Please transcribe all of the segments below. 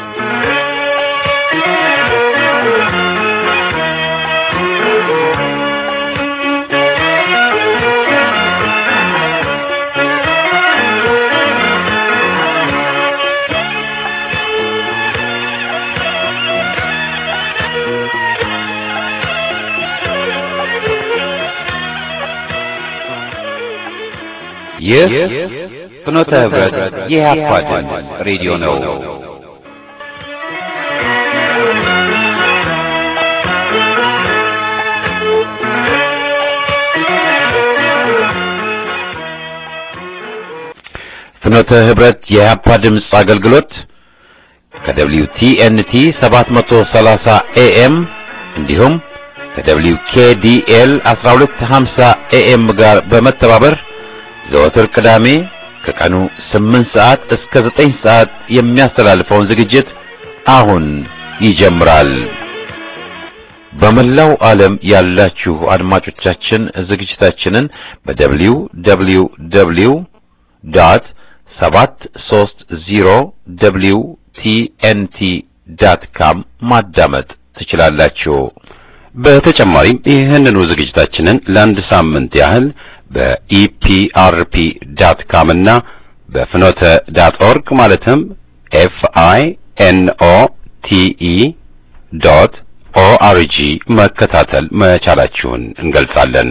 ይህ ፍኖተ ህብረት የኢህአፓ ድምፅ ሬዲዮ ነው። ፍኖተ ህብረት የኢህአፓ ድምፅ አገልግሎት ከደብሊው ቲኤንቲ 730 ኤኤም እንዲሁም ከደብሊው ኬዲኤል 1250 ኤኤም ጋር በመተባበር ዘወትር ቅዳሜ ከቀኑ 8 ሰዓት እስከ 9 ሰዓት የሚያስተላልፈውን ዝግጅት አሁን ይጀምራል። በመላው ዓለም ያላችሁ አድማጮቻችን ዝግጅታችንን በደብሊው ደብሊው ደብሊው ዶት 730 ደብሊው ቲኤንቲ ዳት ካም ማዳመጥ ትችላላችሁ። በተጨማሪም ይህንኑ ዝግጅታችንን ለአንድ ሳምንት ያህል በኢፒአርፒ ዳት ካም እና በፍኖተ ዳት ኦርግ ማለትም ኤፍ አይ ኤን ኦ ቲ ኢ ዶት ኦአርጂ መከታተል መቻላችሁን እንገልጻለን።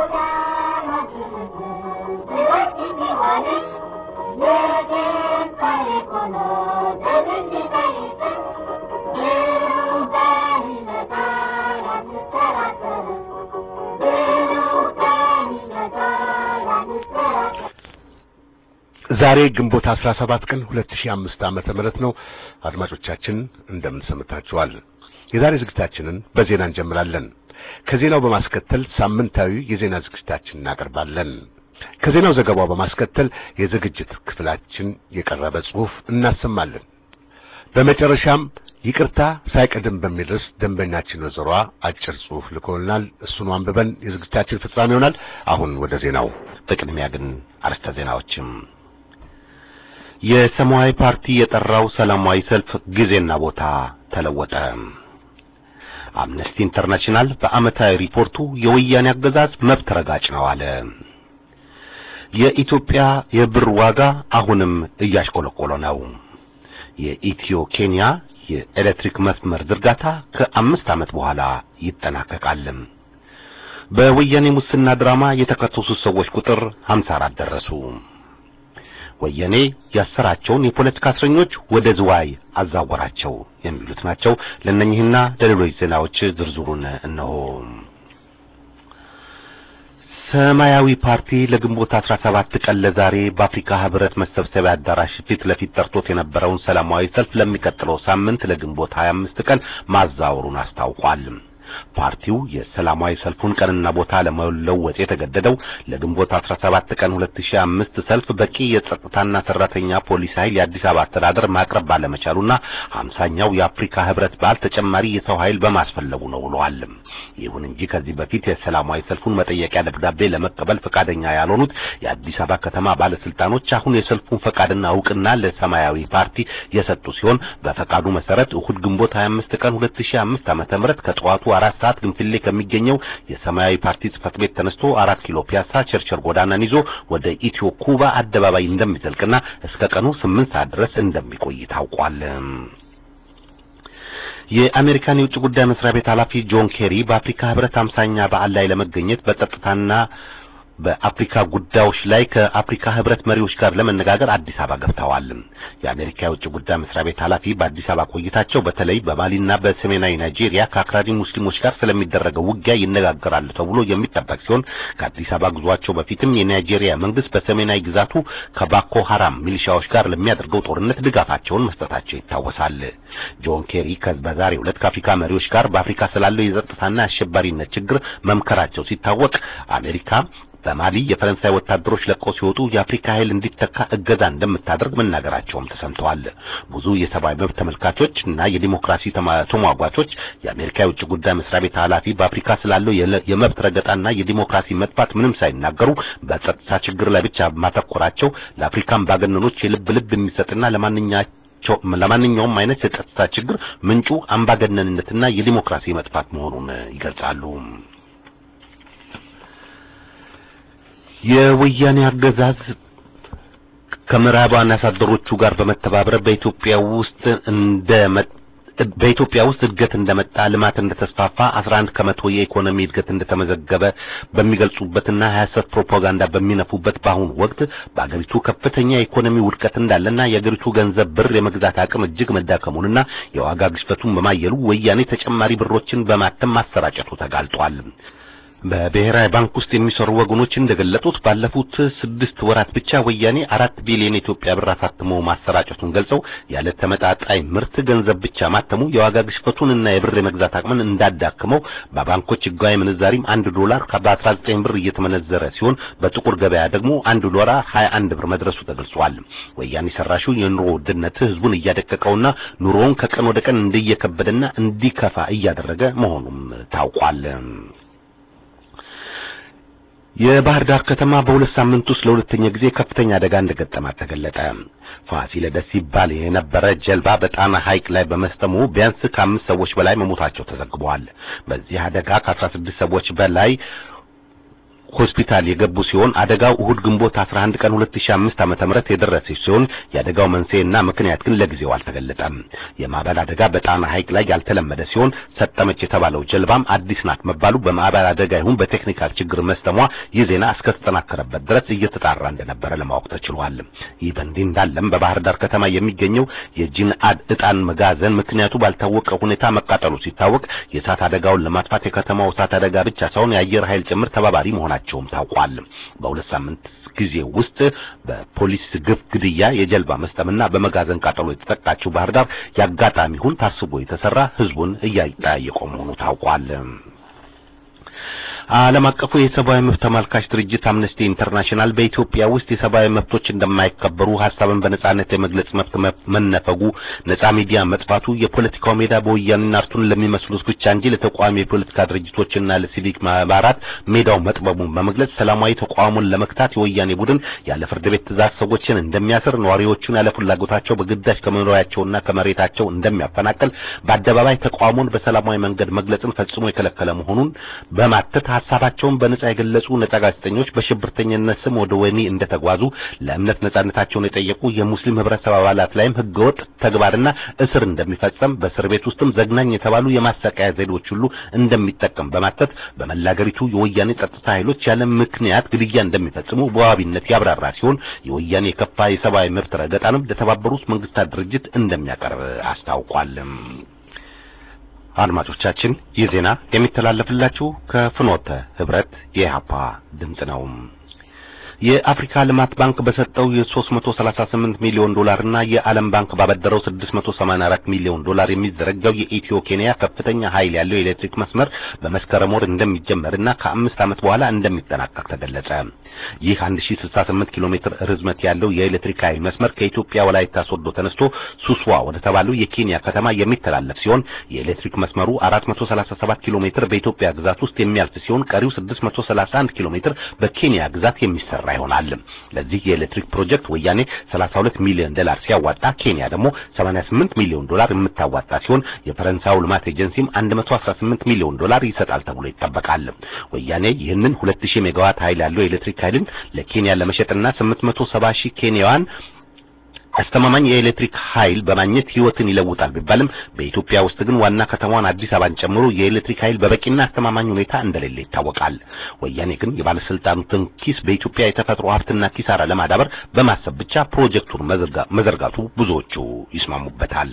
ዛሬ ግንቦት 17 ቀን 2005 ዓመተ ምህረት ነው። አድማጮቻችን እንደምን ሰምታችኋል? የዛሬ ዝግጅታችንን በዜና እንጀምራለን። ከዜናው በማስከተል ሳምንታዊ የዜና ዝግጅታችንን እናቀርባለን። ከዜናው ዘገባው በማስከተል የዝግጅት ክፍላችን የቀረበ ጽሑፍ እናሰማለን። በመጨረሻም ይቅርታ ሳይቀድም በሚል ርዕስ ደንበኛችን ወይዘሯ አጭር ጽሑፍ ልኮልናል። እሱን አንብበን የዝግጅታችን ፍጻሜ ይሆናል። አሁን ወደ ዜናው። በቅድሚያ ግን አርዕስተ ዜናዎችም የሰማያዊ ፓርቲ የጠራው ሰላማዊ ሰልፍ ጊዜና ቦታ ተለወጠ። አምነስቲ ኢንተርናሽናል በዓመታዊ ሪፖርቱ የወያኔ አገዛዝ መብት ረጋጭ ነው አለ። የኢትዮጵያ የብር ዋጋ አሁንም እያሽቆለቆለ ነው። የኢትዮ ኬንያ የኤሌክትሪክ መስመር ዝርጋታ ከአምስት ዓመት በኋላ ይጠናቀቃል። በወያኔ ሙስና ድራማ የተከሰሱት ሰዎች ቁጥር 54 ደረሱ። ወያኔ ያሰራቸውን የፖለቲካ እስረኞች ወደ ዝዋይ አዛወራቸው የሚሉት ናቸው። ለእነኚህና ለሌሎች ዜናዎች ዝርዝሩን እነሆ። ሰማያዊ ፓርቲ ለግንቦት 17 ቀን ለዛሬ በአፍሪካ ህብረት መሰብሰቢያ አዳራሽ ፊት ለፊት ጠርቶት የነበረውን ሰላማዊ ሰልፍ ለሚቀጥለው ሳምንት ለግንቦት 25 ቀን ማዛወሩን አስታውቋል። ፓርቲው የሰላማዊ ሰልፉን ቀንና ቦታ ለመለወጥ የተገደደው ለግንቦት 17 ቀን 2005 ሰልፍ በቂ የጸጥታና ሰራተኛ ፖሊስ ኃይል የአዲስ አበባ አስተዳደር ማቅረብ ባለመቻሉና 50ኛው የአፍሪካ ህብረት በዓል ተጨማሪ የሰው ኃይል በማስፈለጉ ነው ብለዋል። ይሁን እንጂ ከዚህ በፊት የሰላማዊ ሰልፉን መጠየቂያ ደብዳቤ ለመቀበል ፈቃደኛ ያልሆኑት የአዲስ አበባ ከተማ ባለስልጣኖች አሁን የሰልፉን ፈቃድና እውቅና ለሰማያዊ ፓርቲ የሰጡ ሲሆን በፈቃዱ መሰረት እሁድ ግንቦት 25 ቀን 2005 ዓ.ም ከጠዋቱ አራት ሰዓት ግንፍሌ ከሚገኘው የሰማያዊ ፓርቲ ጽህፈት ቤት ተነስቶ አራት ኪሎ ፒያሳ ቸርቸር ጎዳናን ይዞ ወደ ኢትዮ ኩባ አደባባይ እንደሚዘልቅና እስከ ቀኑ ስምንት ሰዓት ድረስ እንደሚቆይ ታውቋል። የአሜሪካን የውጭ ጉዳይ መስሪያ ቤት ኃላፊ ጆን ኬሪ በአፍሪካ ህብረት አምሳኛ በዓል ላይ ለመገኘት በጸጥታና በአፍሪካ ጉዳዮች ላይ ከአፍሪካ ህብረት መሪዎች ጋር ለመነጋገር አዲስ አበባ ገብተዋል። የአሜሪካ የውጭ ጉዳይ መስሪያ ቤት ኃላፊ በአዲስ አበባ ቆይታቸው በተለይ በማሊና በሰሜናዊ ናይጄሪያ ከአክራሪ ሙስሊሞች ጋር ስለሚደረገው ውጊያ ይነጋገራሉ ተብሎ የሚጠበቅ ሲሆን ከአዲስ አበባ ጉዟቸው በፊትም የናይጄሪያ መንግስት በሰሜናዊ ግዛቱ ከባኮ ሐራም ሚሊሻዎች ጋር ለሚያደርገው ጦርነት ድጋፋቸውን መስጠታቸው ይታወሳል። ጆን ኬሪ በዛሬው ዕለት ከአፍሪካ መሪዎች ጋር በአፍሪካ ስላለው የጸጥታና የአሸባሪነት ችግር መምከራቸው ሲታወቅ አሜሪካ በማሊ የፈረንሳይ ወታደሮች ለቀው ሲወጡ የአፍሪካ ኃይል እንዲተካ እገዛ እንደምታደርግ መናገራቸውም ተሰምተዋል። ብዙ የሰብአዊ መብት ተመልካቾች እና የዲሞክራሲ ተሟጓቾች የአሜሪካ የውጭ ጉዳይ መስሪያ ቤት ኃላፊ በአፍሪካ ስላለው የመብት ረገጣና የዲሞክራሲ መጥፋት ምንም ሳይናገሩ በጸጥታ ችግር ላይ ብቻ ማተኮራቸው ለአፍሪካን ባገነኖች የልብ ልብ የሚሰጥና ለማንኛቸው ለማንኛውም አይነት የጸጥታ ችግር ምንጩ አምባገነንነትና የዲሞክራሲ መጥፋት መሆኑን ይገልጻሉ። የወያኔ አገዛዝ ከምዕራባውያን አሳደሮቹ ጋር በመተባበር በኢትዮጵያ ውስጥ እንደ በኢትዮጵያ ውስጥ እድገት እንደመጣ ልማት እንደተስፋፋ 11 ከመቶ የኢኮኖሚ እድገት እንደተመዘገበ በሚገልጹበትና ሐሰት ፕሮፓጋንዳ በሚነፉበት በአሁኑ ወቅት በአገሪቱ ከፍተኛ የኢኮኖሚ ውድቀት እንዳለና የአገሪቱ ገንዘብ ብር የመግዛት አቅም እጅግ መዳከሙንና የዋጋ ግሽበቱን በማየሉ ወያኔ ተጨማሪ ብሮችን በማተም ማሰራጨቱ ተጋልጧል። በብሔራዊ ባንክ ውስጥ የሚሰሩ ወገኖች እንደገለጡት ባለፉት ስድስት ወራት ብቻ ወያኔ አራት ቢሊዮን ኢትዮጵያ ብር አሳትሞ ማሰራጨቱን ገልጸው ያለ ተመጣጣኝ ምርት ገንዘብ ብቻ ማተሙ የዋጋ ግሽበቱንና የብር የመግዛት አቅምን እንዳዳክመው በባንኮች ሕጋዊ ምንዛሪም አንድ ዶላር በ19 ብር እየተመነዘረ ሲሆን በጥቁር ገበያ ደግሞ አንድ ዶላር 21 ብር መድረሱ ተገልጿል። ወያኔ ሰራሹ የኑሮ ውድነት ህዝቡን እያደቀቀውና ኑሮውን ከቀን ወደ ቀን እንዲየከበደና እንዲከፋ እያደረገ መሆኑም ታውቋል። የባህር ዳር ከተማ በሁለት ሳምንት ውስጥ ለሁለተኛ ጊዜ ከፍተኛ አደጋ እንደገጠማት ተገለጠ። ፋሲለደስ ሲባል የነበረ ጀልባ በጣና ሐይቅ ላይ በመስጠሙ ቢያንስ ከአምስት ሰዎች በላይ መሞታቸው ተዘግበዋል። በዚህ አደጋ ከአስራ ስድስት ሰዎች በላይ ሆስፒታል የገቡ ሲሆን አደጋው እሁድ ግንቦት 11 ቀን 2005 ዓመተ ምህረት የደረሰ ሲሆን የአደጋው መንስኤና ምክንያት ግን ለጊዜው አልተገለጠም። የማዕበል አደጋ በጣና ሐይቅ ላይ ያልተለመደ ሲሆን ሰጠመች የተባለው ጀልባም አዲስ ናት መባሉ በማዕበል አደጋ ይሁን በቴክኒካል ችግር መስጠሟ ይህ ዜና እስከተጠናከረበት ድረስ እየተጣራ እንደነበረ ለማወቅ ተችሏል። ይህ በእንዲህ እንዳለም በባህር ዳር ከተማ የሚገኘው የጂንአድ ዕጣን መጋዘን ምክንያቱ ባልታወቀ ሁኔታ መቃጠሉ ሲታወቅ የእሳት አደጋውን ለማጥፋት የከተማው እሳት አደጋ ብቻ ሳይሆን የአየር ኃይል ጭምር ተባባሪ መሆናቸው መሆናቸውም ታውቋል። በሁለት ሳምንት ጊዜ ውስጥ በፖሊስ ግፍ፣ ግድያ፣ የጀልባ መስጠምና በመጋዘን ቃጠሎ የተጠቃችው ባህር ዳር የአጋጣሚ ይሁን ታስቦ የተሰራ ህዝቡን እያጠያየቀው መሆኑ ታውቋል። ዓለም አቀፉ የሰብአዊ መብት ተመልካች ድርጅት አምነስቲ ኢንተርናሽናል በኢትዮጵያ ውስጥ የሰብአዊ መብቶች እንደማይከበሩ ሀሳብን በነጻነት የመግለጽ መብት መነፈጉ፣ ነጻ ሚዲያ መጥፋቱ፣ የፖለቲካው ሜዳ በወያኔና አርቱን ለሚመስሉት ብቻ እንጂ ለተቃዋሚ የፖለቲካ ድርጅቶችና ለሲቪክ ማህበራት ሜዳው መጥበቡን በመግለጽ ሰላማዊ ተቃውሞን ለመክታት የወያኔ ቡድን ያለ ፍርድ ቤት ትዕዛዝ ሰዎችን እንደሚያስር፣ ነዋሪዎቹን ያለ ፍላጎታቸው በግዳጅ ከመኖሪያቸውና ከመሬታቸው እንደሚያፈናቅል፣ በአደባባይ ተቃውሞን በሰላማዊ መንገድ መግለጽን ፈጽሞ የከለከለ መሆኑን በማተት ሀሳባቸውን በነጻ የገለጹ ነጻ ጋዜጠኞች በሽብርተኝነት ስም ወደ ወህኒ እንደተጓዙ ለእምነት ነጻነታቸውን የጠየቁ የሙስሊም ህብረተሰብ አባላት ላይም ህገወጥ ተግባርና እስር እንደሚፈጸም በእስር ቤት ውስጥም ዘግናኝ የተባሉ የማሰቃያ ዘዴዎች ሁሉ እንደሚጠቀም በማተት በመላ አገሪቱ የወያኔ ጸጥታ ኃይሎች ያለ ምክንያት ግድያ እንደሚፈጽሙ በዋቢነት ያብራራ ሲሆን የወያኔ የከፋ የሰብአዊ መብት ረገጣንም ለተባበሩት መንግስታት ድርጅት እንደሚያቀርብ አስታውቋል። አድማጮቻችን ይህ ዜና የሚተላለፍላችሁ ከፍኖተ ህብረት የኢህአፓ ድምጽ ነው። የአፍሪካ ልማት ባንክ በሰጠው የ338 ሚሊዮን ዶላር እና የዓለም ባንክ ባበደረው 684 ሚሊዮን ዶላር የሚዘረጋው የኢትዮ ኬንያ ከፍተኛ ኃይል ያለው የኤሌክትሪክ መስመር በመስከረም ወር እንደሚጀመርና ከአምስት ዓመት በኋላ እንደሚጠናቀቅ ተገለጸ። ይህ 1068 ኪሎ ሜትር ርዝመት ያለው የኤሌክትሪክ ኃይል መስመር ከኢትዮጵያ ወላይታ ሶዶ ተነስቶ ሱስዋ ወደ ተባለው የኬንያ ከተማ የሚተላለፍ ሲሆን የኤሌክትሪክ መስመሩ 437 ኪሎ ሜትር በኢትዮጵያ ግዛት ውስጥ የሚያልፍ ሲሆን ቀሪው 631 ኪሎ ሜትር በኬንያ ግዛት የሚሰራ ይሆናል። ለዚህ የኤሌክትሪክ ፕሮጀክት ወያኔ 32 ሚሊዮን ዶላር ሲያዋጣ ኬንያ ደግሞ 88 ሚሊዮን ዶላር የምታዋጣ ሲሆን የፈረንሳዩ ልማት ኤጀንሲም 118 ሚሊዮን ዶላር ይሰጣል ተብሎ ይጠበቃል። ወያኔ ይህንን 2000 ሜጋዋት ኃይል ያለው የኤሌክትሪክ ኃይልን ለኬንያ ለመሸጥና 870 ሺህ ኬንያውያን አስተማማኝ የኤሌክትሪክ ኃይል በማግኘት ህይወትን ይለውጣል ቢባልም በኢትዮጵያ ውስጥ ግን ዋና ከተማዋን አዲስ አበባን ጨምሮ የኤሌክትሪክ ኃይል በበቂና አስተማማኝ ሁኔታ እንደሌለ ይታወቃል። ወያኔ ግን የባለስልጣኑትን ኪስ በኢትዮጵያ የተፈጥሮ ሀብትና ኪሳራ ለማዳበር በማሰብ ብቻ ፕሮጀክቱን መዘርጋቱ ብዙዎቹ ይስማሙበታል።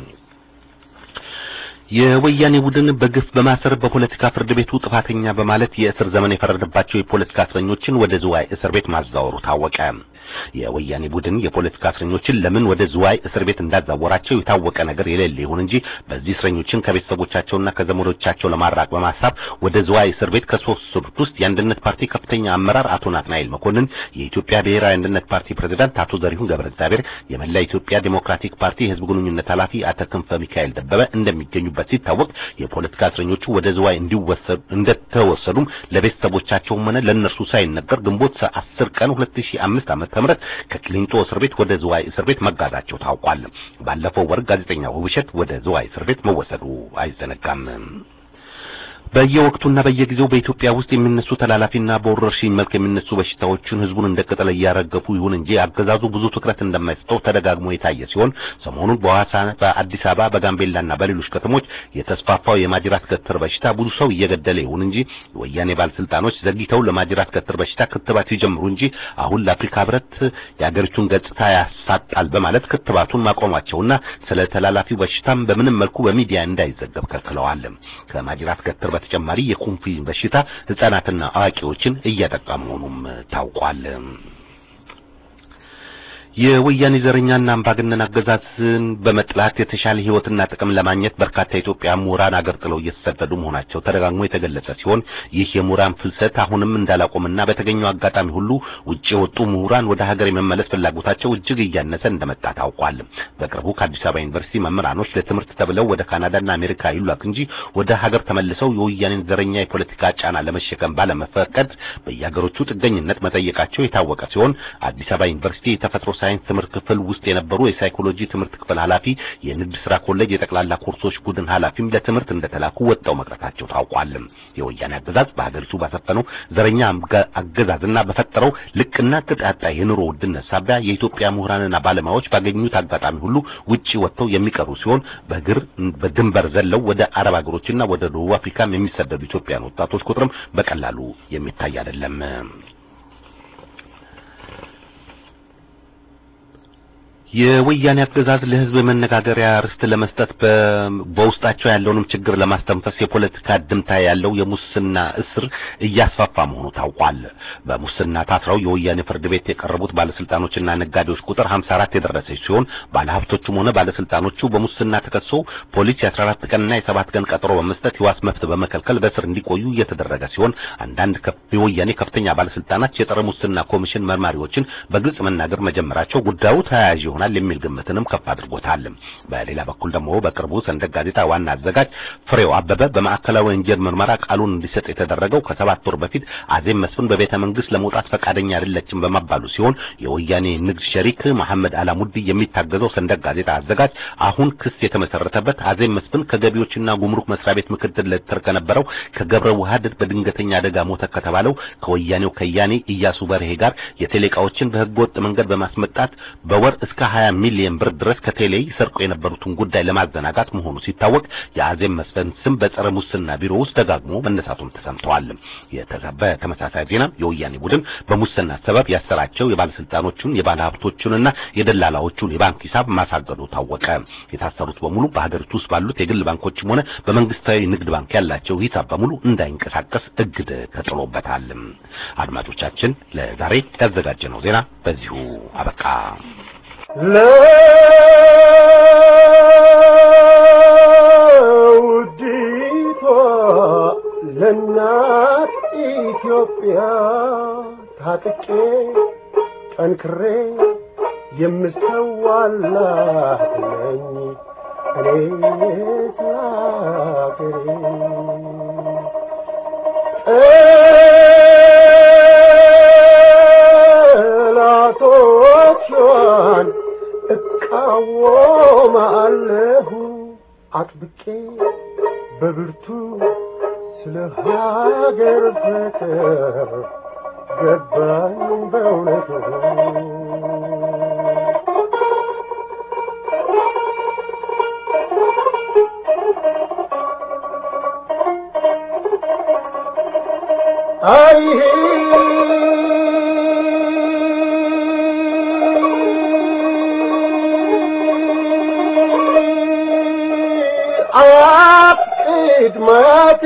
የወያኔ ቡድን በግፍ በማሰር በፖለቲካ ፍርድ ቤቱ ጥፋተኛ በማለት የእስር ዘመን የፈረደባቸው የፖለቲካ እስረኞችን ወደ ዝዋይ እስር ቤት ማዛወሩ ታወቀ። የወያኔ ቡድን የፖለቲካ እስረኞችን ለምን ወደ ዝዋይ እስር ቤት እንዳዛወራቸው የታወቀ ነገር የሌለ ይሁን እንጂ በዚህ እስረኞችን ከቤተሰቦቻቸውና ከዘመዶቻቸው ለማራቅ በማሳብ ወደ ዝዋይ እስር ቤት ከሶስት ውስጥ የአንድነት ፓርቲ ከፍተኛ አመራር አቶ ናትናኤል መኮንን፣ የኢትዮጵያ ብሔራዊ አንድነት ፓርቲ ፕሬዝዳንት አቶ ዘሪሁን ገብረ እግዚአብሔር፣ የመላ ኢትዮጵያ ዴሞክራቲክ ፓርቲ የህዝብ ግንኙነት ኃላፊ አቶ ክንፈ ሚካኤል ደበበ እንደሚገኙበት እንደደረሱበት ሲታወቅ የፖለቲካ እስረኞቹ ወደ ዝዋይ እንዲወሰዱ እንደተወሰዱም ለቤተሰቦቻቸውም ሆነ ለእነርሱ ሳይነገር ግንቦት 10 ቀን 2005 ዓመተ ምህረት ከቅሊንጦ እስር ቤት ወደ ዝዋይ እስር ቤት መጋዛቸው ታውቋል። ባለፈው ወር ጋዜጠኛው ውብሸት ወደ ዝዋይ እስር ቤት መወሰዱ አይዘነጋም። በየወቅቱና በየጊዜው በኢትዮጵያ ውስጥ የሚነሱ ተላላፊና በወረርሽኝ መልክ የሚነሱ በሽታዎችን ህዝቡን እንደ ቅጠል እያረገፉ ይሁን እንጂ አገዛዙ ብዙ ትኩረት እንደማይሰጠው ተደጋግሞ የታየ ሲሆን ሰሞኑን በሐዋሳ፣ በአዲስ አበባ፣ በጋምቤላና በሌሎች ከተሞች የተስፋፋው የማጅራት ገትር በሽታ ብዙ ሰው እየገደለ ይሁን እንጂ የወያኔ ባለስልጣኖች ዘግይተው ለማጅራት ገትር በሽታ ክትባት ሲጀምሩ እንጂ አሁን ለአፍሪካ ህብረት የአገሪቱን ገጽታ ያሳጣል በማለት ክትባቱን ማቆማቸውና ስለ ተላላፊው በሽታም በምንም መልኩ በሚዲያ እንዳይዘገብ ከልክለዋል። ከማጅራት ገትር በተጨማሪ የኩንፊዝ በሽታ ህጻናትና አዋቂዎችን እያጠቃ መሆኑም ታውቋል። የወያኔ ዘረኛና አምባገነን አገዛዝን በመጥላት የተሻለ ህይወትና ጥቅም ለማግኘት በርካታ ኢትዮጵያ ምሁራን አገር ጥለው እየተሰደዱ መሆናቸው ተደጋግሞ የተገለጸ ሲሆን ይህ የምሁራን ፍልሰት አሁንም እንዳላቆምና በተገኘው አጋጣሚ ሁሉ ውጭ የወጡ ምሁራን ወደ ሀገር የመመለስ ፍላጎታቸው እጅግ እያነሰ እንደመጣ ታውቋል። በቅርቡ ከአዲስ አበባ ዩኒቨርሲቲ መምህራኖች ለትምህርት ተብለው ወደ ካናዳና አሜሪካ ይላክ እንጂ ወደ ሀገር ተመልሰው የወያኔን ዘረኛ የፖለቲካ ጫና ለመሸከም ባለመፈቀድ በየሀገሮቹ ጥገኝነት መጠየቃቸው የታወቀ ሲሆን አዲስ አበባ ዩኒቨርሲቲ የተፈጥሮ ሳይንስ ትምህርት ክፍል ውስጥ የነበሩ የሳይኮሎጂ ትምህርት ክፍል ኃላፊ፣ የንግድ ስራ ኮሌጅ የጠቅላላ ኮርሶች ቡድን ኃላፊም ለትምህርት እንደተላኩ ወጣው መቅረታቸው ታውቋል። የወያኔ አገዛዝ በሀገሪቱ ባሰፈነው ዘረኛ አገዛዝና በፈጠረው ልቅና ቅጥ ያጣ የኑሮ ውድነት ሳቢያ የኢትዮጵያ ምሁራንና ባለሙያዎች ባገኙት አጋጣሚ ሁሉ ውጪ ወጥተው የሚቀሩ ሲሆን በእግር በድንበር ዘለው ወደ አረብ ሀገሮችና ወደ ደቡብ አፍሪካም የሚሰደዱ ኢትዮጵያን ወጣቶች ቁጥርም በቀላሉ የሚታይ አይደለም። የወያኔ አገዛዝ ለህዝብ መነጋገሪያ ርስት ለመስጠት በውስጣቸው ያለውንም ችግር ለማስተንፈስ የፖለቲካ ድምታ ያለው የሙስና እስር እያስፋፋ መሆኑ ታውቋል። በሙስና ታስረው የወያኔ ፍርድ ቤት የቀረቡት ባለስልጣኖችና ነጋዴዎች ቁጥር 54 የደረሰች ሲሆን ባለሀብቶቹም ሆነ ባለስልጣኖቹ በሙስና ተከሰው ፖሊስ የ14 ቀንና የ7 ቀን ቀጠሮ በመስጠት የዋስ መብት በመከልከል በእስር እንዲቆዩ እየተደረገ ሲሆን አንዳንድ የወያኔ ከፍተኛ ባለስልጣናት የጸረ ሙስና ኮሚሽን መርማሪዎችን በግልጽ መናገር መጀመራቸው ጉዳዩ ተያያዥ ይሆናል የሚል ግምትንም ከፍ አድርጎታል። በሌላ በኩል ደግሞ በቅርቡ ሰንደቅ ጋዜጣ ዋና አዘጋጅ ፍሬው አበበ በማዕከላዊ ወንጀል ምርመራ ቃሉን እንዲሰጥ የተደረገው ከሰባት ወር በፊት አዜብ መስፍን በቤተ መንግስት ለመውጣት ፈቃደኛ አይደለችም በመባሉ ሲሆን የወያኔ ንግድ ሸሪክ መሐመድ አላሙዲ የሚታገዘው ሰንደቅ ጋዜጣ አዘጋጅ አሁን ክስ የተመሰረተበት አዜብ መስፍን ከገቢዎችና ጉምሩክ መስሪያ ቤት ምክትል ሌተር ከነበረው ከገብረ ውሃድ በድንገተኛ አደጋ ሞተ ከተባለው ከወያኔው ከያኔ ኢያሱ በርሄ ጋር የቴሌ ዕቃዎችን በህገወጥ መንገድ በማስመጣት በወር እስከ 20 ሚሊዮን ብር ድረስ ከቴሌ ይሰርቁ የነበሩትን ጉዳይ ለማዘናጋት መሆኑ ሲታወቅ የአዜብ መስፍን ስም በጸረ ሙስና ቢሮ ውስጥ ደጋግሞ መነሳቱም ተሰምተዋል። በተመሳሳይ ዜና የወያኔ ቡድን በሙስና ሰበብ ያሰራቸው የባለስልጣኖቹን የባለሀብቶቹንና የደላላዎቹን የባንክ ሂሳብ ማሳገዱ ታወቀ። የታሰሩት በሙሉ በሀገሪቱ ውስጥ ባሉት የግል ባንኮችም ሆነ በመንግስታዊ ንግድ ባንክ ያላቸው ሂሳብ በሙሉ እንዳይንቀሳቀስ እግድ ተጥሎበታል። አድማጮቻችን ለዛሬ ያዘጋጀነው ዜና በዚሁ አበቃ። ለውዲቷ ለእናት ኢትዮጵያ ታጥቄ ጠንክሬ የምሰዋላት ነኝ እኔ ስላገሬ ጠላቶቿን እቃወማለሁ አጥብቄ በብርቱ ስለ ሀገር ፍቅር ገባኝ በእውነቱ አይ አያት ቅድማቴ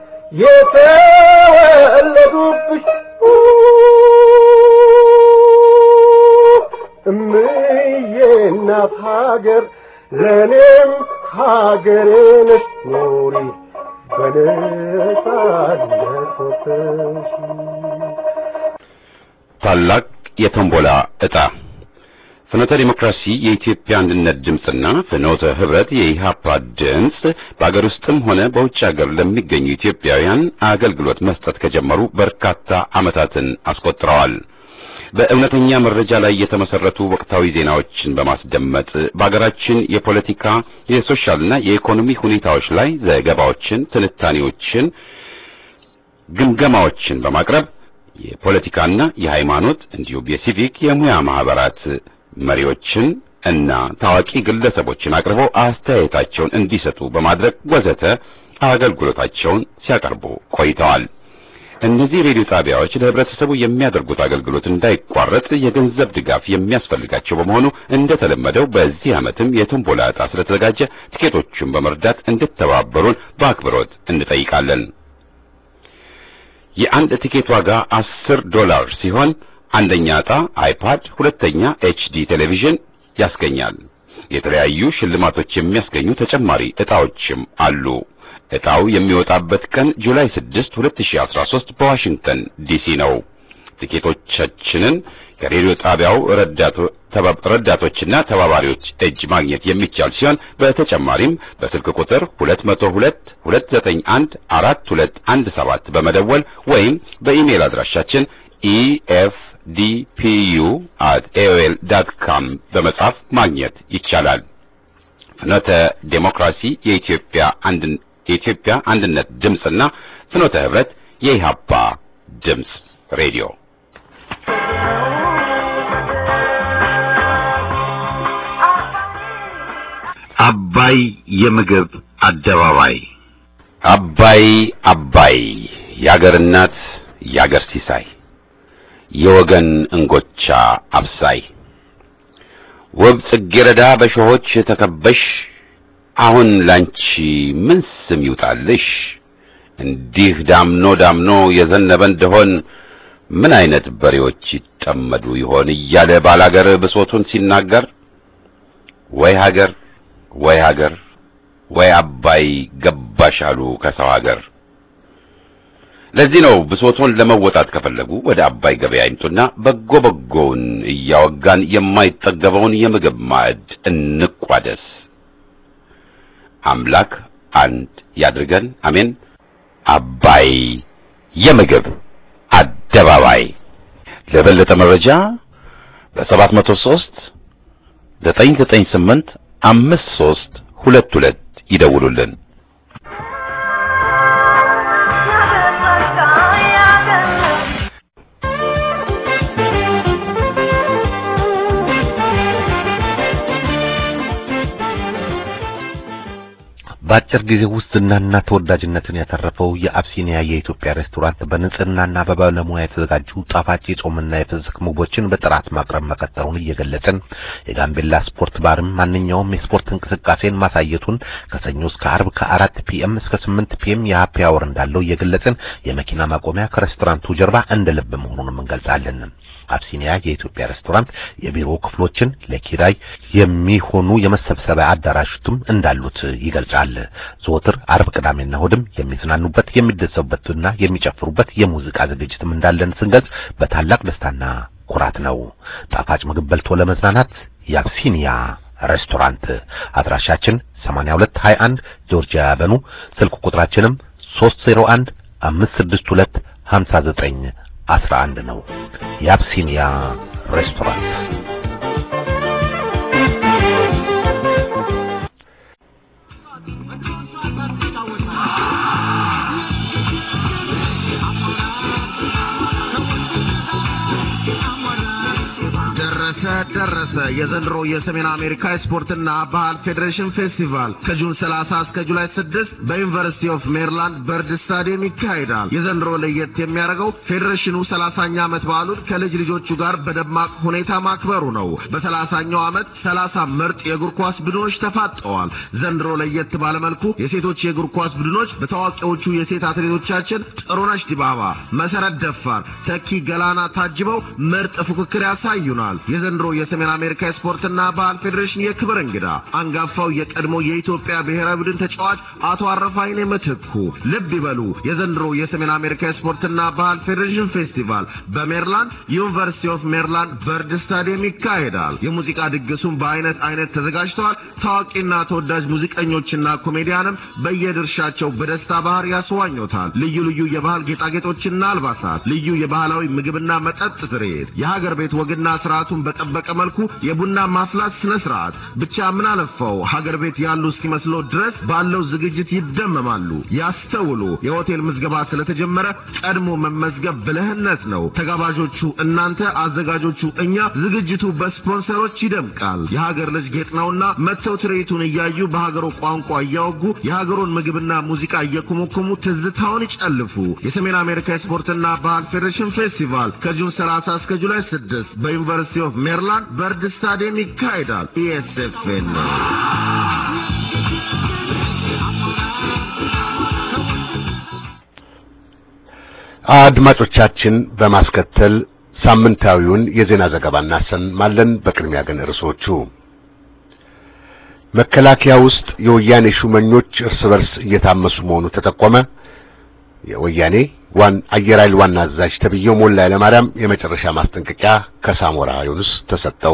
የተወለዱብሽ እምዬ እናት ሀገር ለእኔም ሀገሬ ነሽ ኑሪ በነጻነት ወጥተሽ ታላቅ የቶምቦላ ዕጣ ፍኖተ ዲሞክራሲ የኢትዮጵያ አንድነት ድምፅና ፍኖተ ህብረት የኢሃፓ ድምፅ በአገር ውስጥም ሆነ በውጭ ሀገር ለሚገኙ ኢትዮጵያውያን አገልግሎት መስጠት ከጀመሩ በርካታ ዓመታትን አስቆጥረዋል። በእውነተኛ መረጃ ላይ የተመሰረቱ ወቅታዊ ዜናዎችን በማስደመጥ በአገራችን የፖለቲካ የሶሻልና የኢኮኖሚ ሁኔታዎች ላይ ዘገባዎችን፣ ትንታኔዎችን፣ ግምገማዎችን በማቅረብ የፖለቲካና የሃይማኖት እንዲሁም የሲቪክ የሙያ ማህበራት መሪዎችን እና ታዋቂ ግለሰቦችን አቅርበው አስተያየታቸውን እንዲሰጡ በማድረግ ወዘተ አገልግሎታቸውን ሲያቀርቡ ቆይተዋል። እነዚህ ሬዲዮ ጣቢያዎች ለህብረተሰቡ የሚያደርጉት አገልግሎት እንዳይቋረጥ የገንዘብ ድጋፍ የሚያስፈልጋቸው በመሆኑ እንደተለመደው በዚህ ዓመትም የቶምቦላ ዕጣ ስለተዘጋጀ ትኬቶቹን በመርዳት እንድተባበሩን በአክብሮት እንጠይቃለን። የአንድ ቲኬት ዋጋ አስር ዶላር ሲሆን አንደኛ ዕጣ አይፓድ፣ ሁለተኛ ኤችዲ ቴሌቪዥን ያስገኛል። የተለያዩ ሽልማቶች የሚያስገኙ ተጨማሪ ዕጣዎችም አሉ። ዕጣው የሚወጣበት ቀን ጁላይ 6 2013 በዋሽንግተን ዲሲ ነው። ቲኬቶቻችንን ከሬዲዮ ጣቢያው ረዳቶችና ተባባሪዎች እጅ ማግኘት የሚቻል ሲሆን በተጨማሪም በስልክ ቁጥር 202 291 4217 በመደወል ወይም በኢሜል አድራሻችን efdpu@aol.com በመጻፍ ማግኘት ይቻላል። ፍኖተ ዴሞክራሲ የኢትዮጵያ አንድ የኢትዮጵያ አንድነት ድምፅና ፍኖተ ህብረት የኢሃፓ ድምፅ ሬዲዮ አባይ የምግብ አደባባይ አባይ አባይ የአገር እናት የአገር ሲሳይ የወገን እንጎቻ አብሳይ ውብ ጽጌረዳ በሾሆች ተከበሽ አሁን ላንቺ ምን ስም ይውጣልሽ? እንዲህ ዳምኖ ዳምኖ የዘነበ እንደሆን ምን አይነት በሬዎች ይጠመዱ ይሆን እያለ ባላገር ብሶቱን ሲናገር ወይ ሀገር ወይ ሀገር ወይ አባይ ገባሽ አሉ ከሰው ሀገር። ለዚህ ነው ብሶቶን ለመወጣት ከፈለጉ ወደ አባይ ገበያ ይምጡና በጎ በጎውን እያወጋን የማይጠገበውን የምግብ ማዕድ እንቋደስ። አምላክ አንድ ያድርገን፣ አሜን። አባይ የምግብ አደባባይ። ለበለጠ መረጃ በሰባት መቶ ሦስት ዘጠኝ ዘጠኝ ስምንት አምስት ሦስት ሁለት ሁለት ይደውሉልን። በአጭር ጊዜ ውስጥ ዝናና ተወዳጅነትን ያተረፈው የአብሲኒያ የኢትዮጵያ ሬስቶራንት በንጽህናና በባለሙያ የተዘጋጁ ጣፋጭ የጾምና የፍስክ ምግቦችን በጥራት ማቅረብ መቀጠሉን እየገለጽን የጋምቤላ ስፖርት ባርም ማንኛውም የስፖርት እንቅስቃሴን ማሳየቱን ከሰኞ እስከ አርብ ከአራት ፒኤም እስከ ስምንት ፒኤም የሀፒ አወር እንዳለው እየገለጽን የመኪና ማቆሚያ ከሬስቶራንቱ ጀርባ እንደ ልብ መሆኑንም እንገልጻለን። አብሲኒያ የኢትዮጵያ ሬስቶራንት የቢሮ ክፍሎችን ለኪራይ የሚሆኑ የመሰብሰቢያ አዳራሾችም እንዳሉት ይገልጻል። ዘወትር አርብ፣ ቅዳሜና እሑድም የሚዝናኑበት የሚደሰቡበትና የሚጨፍሩበት የሙዚቃ ዝግጅትም እንዳለን ስንገልጽ በታላቅ ደስታና ኩራት ነው። ጣፋጭ ምግብ በልቶ ለመዝናናት የአብሲኒያ ሬስቶራንት አድራሻችን 8221 ጆርጂያ አቨኑ፣ ስልክ ቁጥራችንም 301 562 59 አስራ አንድ ነው። የአብሲኒያ ሬስቶራንት ደረሰ ደረሰ የዘንድሮ የሰሜን አሜሪካ የስፖርትና ባህል ፌዴሬሽን ፌስቲቫል ከጁን 30 እስከ ጁላይ 6 በዩኒቨርሲቲ ኦፍ ሜሪላንድ በርድ ስታዲየም ይካሄዳል። የዘንድሮ ለየት የሚያደርገው ፌዴሬሽኑ 30ኛ ዓመት በዓሉን ከልጅ ልጆቹ ጋር በደማቅ ሁኔታ ማክበሩ ነው። በ30ኛው ዓመት 30 ምርጥ የእግር ኳስ ቡድኖች ተፋጠዋል። ዘንድሮ ለየት ባለመልኩ የሴቶች የእግር ኳስ ቡድኖች በታዋቂዎቹ የሴት አትሌቶቻችን ጥሩነሽ ዲባባ፣ መሰረት ደፋር፣ ተኪ ገላና ታጅበው ምርጥ ፉክክር ያሳዩናል። የዘንድሮ የሰሜን አሜሪካ የስፖርትና ባህል ፌዴሬሽን የክብር እንግዳ አንጋፋው የቀድሞ የኢትዮጵያ ብሔራዊ ቡድን ተጫዋች አቶ አረፋይኔ ምትኩ። ልብ ይበሉ የዘንድሮ የሰሜን አሜሪካ የስፖርትና ባህል ፌዴሬሽን ፌስቲቫል በሜሪላንድ ዩኒቨርሲቲ ኦፍ ሜሪላንድ በርድ ስታዲየም ይካሄዳል። የሙዚቃ ድግሱም በአይነት አይነት ተዘጋጅተዋል። ታዋቂና ተወዳጅ ሙዚቀኞችና ኮሜዲያንም በየድርሻቸው በደስታ ባህር ያስዋኙታል። ልዩ ልዩ የባህል ጌጣጌጦችና አልባሳት፣ ልዩ የባህላዊ ምግብና መጠጥ ትርኢት፣ የሀገር ቤት ወግና ስርዓቱን በጠበቀ መልኩ የቡና ማፍላት ስነ ስርዓት ብቻ ምን አለፋው ሀገር ቤት ያሉ እስኪመስሎ ድረስ ባለው ዝግጅት ይደመማሉ። ያስተውሉ፣ የሆቴል ምዝገባ ስለተጀመረ ቀድሞ መመዝገብ ብልህነት ነው። ተጋባዦቹ እናንተ፣ አዘጋጆቹ እኛ። ዝግጅቱ በስፖንሰሮች ይደምቃል። የሀገር ልጅ ጌጥ ነውና መጥተው ትርኢቱን እያዩ በሀገሩ ቋንቋ እያወጉ የሀገሩን ምግብና ሙዚቃ እየኮመኮሙ ትዝታውን ይጨልፉ። የሰሜን አሜሪካ የስፖርትና ባህል ፌዴሬሽን ፌስቲቫል ከጁን 30 እስከ ጁላይ 6 በዩኒቨርሲቲ ኦፍ ሜሪላንድ በርድ ስታዲየም ይካሄዳል። ኢኤስኤፍኤን አድማጮቻችን በማስከተል ሳምንታዊውን የዜና ዘገባ እናሰማለን። በቅድሚያ ግን ርዕሶቹ መከላከያ ውስጥ የወያኔ ሹመኞች እርስ በርስ እየታመሱ መሆኑ ተጠቆመ። የወያኔ ዋን አየር ኃይል ዋና አዛዥ ተብዬው ሞላ ኃይለማርያም የመጨረሻ ማስጠንቀቂያ ከሳሞራ ዩኑስ ተሰጠው።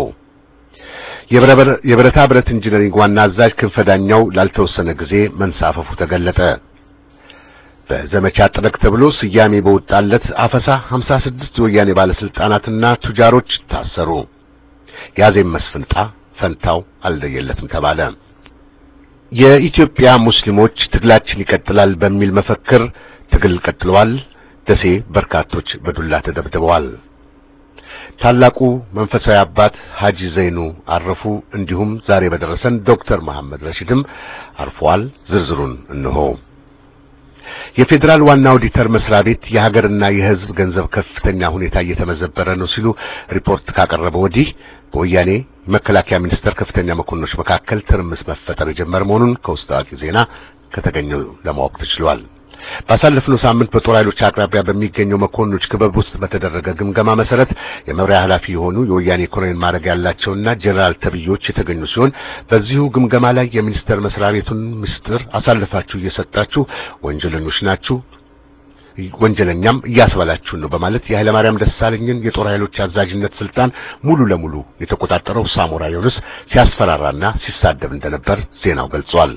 የብረታ ብረት ኢንጂነሪንግ ዋና አዛዥ ክንፈዳኛው ላልተወሰነ ጊዜ መንሳፈፉ ተገለጠ። በዘመቻ ጥረቅ ተብሎ ስያሜ በወጣለት አፈሳ 56 የወያኔ ባለስልጣናትና ቱጃሮች ታሰሩ። የአዜብ መስፍንጣ ፈንታው አልለየለትም ተባለ። የኢትዮጵያ ሙስሊሞች ትግላችን ይቀጥላል በሚል መፈክር ትግል ቀጥለዋል። ደሴ በርካቶች በዱላ ተደብድበዋል። ታላቁ መንፈሳዊ አባት ሐጂ ዘይኑ አረፉ። እንዲሁም ዛሬ በደረሰን ዶክተር መሐመድ ረሺድም አርፈዋል። ዝርዝሩን እንሆ። የፌዴራል ዋና ኦዲተር መስሪያ ቤት የሀገርና የሕዝብ ገንዘብ ከፍተኛ ሁኔታ እየተመዘበረ ነው ሲሉ ሪፖርት ካቀረበ ወዲህ በወያኔ መከላከያ ሚኒስቴር ከፍተኛ መኮንኖች መካከል ትርምስ መፈጠር የጀመረ መሆኑን ከውስጥ አዋቂ ዜና ከተገኘው ለማወቅ ተችሏል። ባሳለፍነው ሳምንት በጦር ኃይሎች አቅራቢያ በሚገኘው መኮንኖች ክበብ ውስጥ በተደረገ ግምገማ መሰረት የመምሪያ ኃላፊ የሆኑ የወያኔ ኮሎኔል ማዕረግ ያላቸውና ጄኔራል ተብዮች የተገኙ ሲሆን በዚሁ ግምገማ ላይ የሚኒስቴር መስሪያ ቤቱን ምስጢር አሳልፋችሁ እየሰጣችሁ ወንጀለኞች ናችሁ ወንጀለኛም እያስባላችሁን ነው በማለት የኃይለማርያም ደሳለኝን የጦር ኃይሎች አዛዥነት ስልጣን ሙሉ ለሙሉ የተቆጣጠረው ሳሞራ ዩኑስ ሲያስፈራራና ሲሳደብ እንደነበር ዜናው ገልጿል።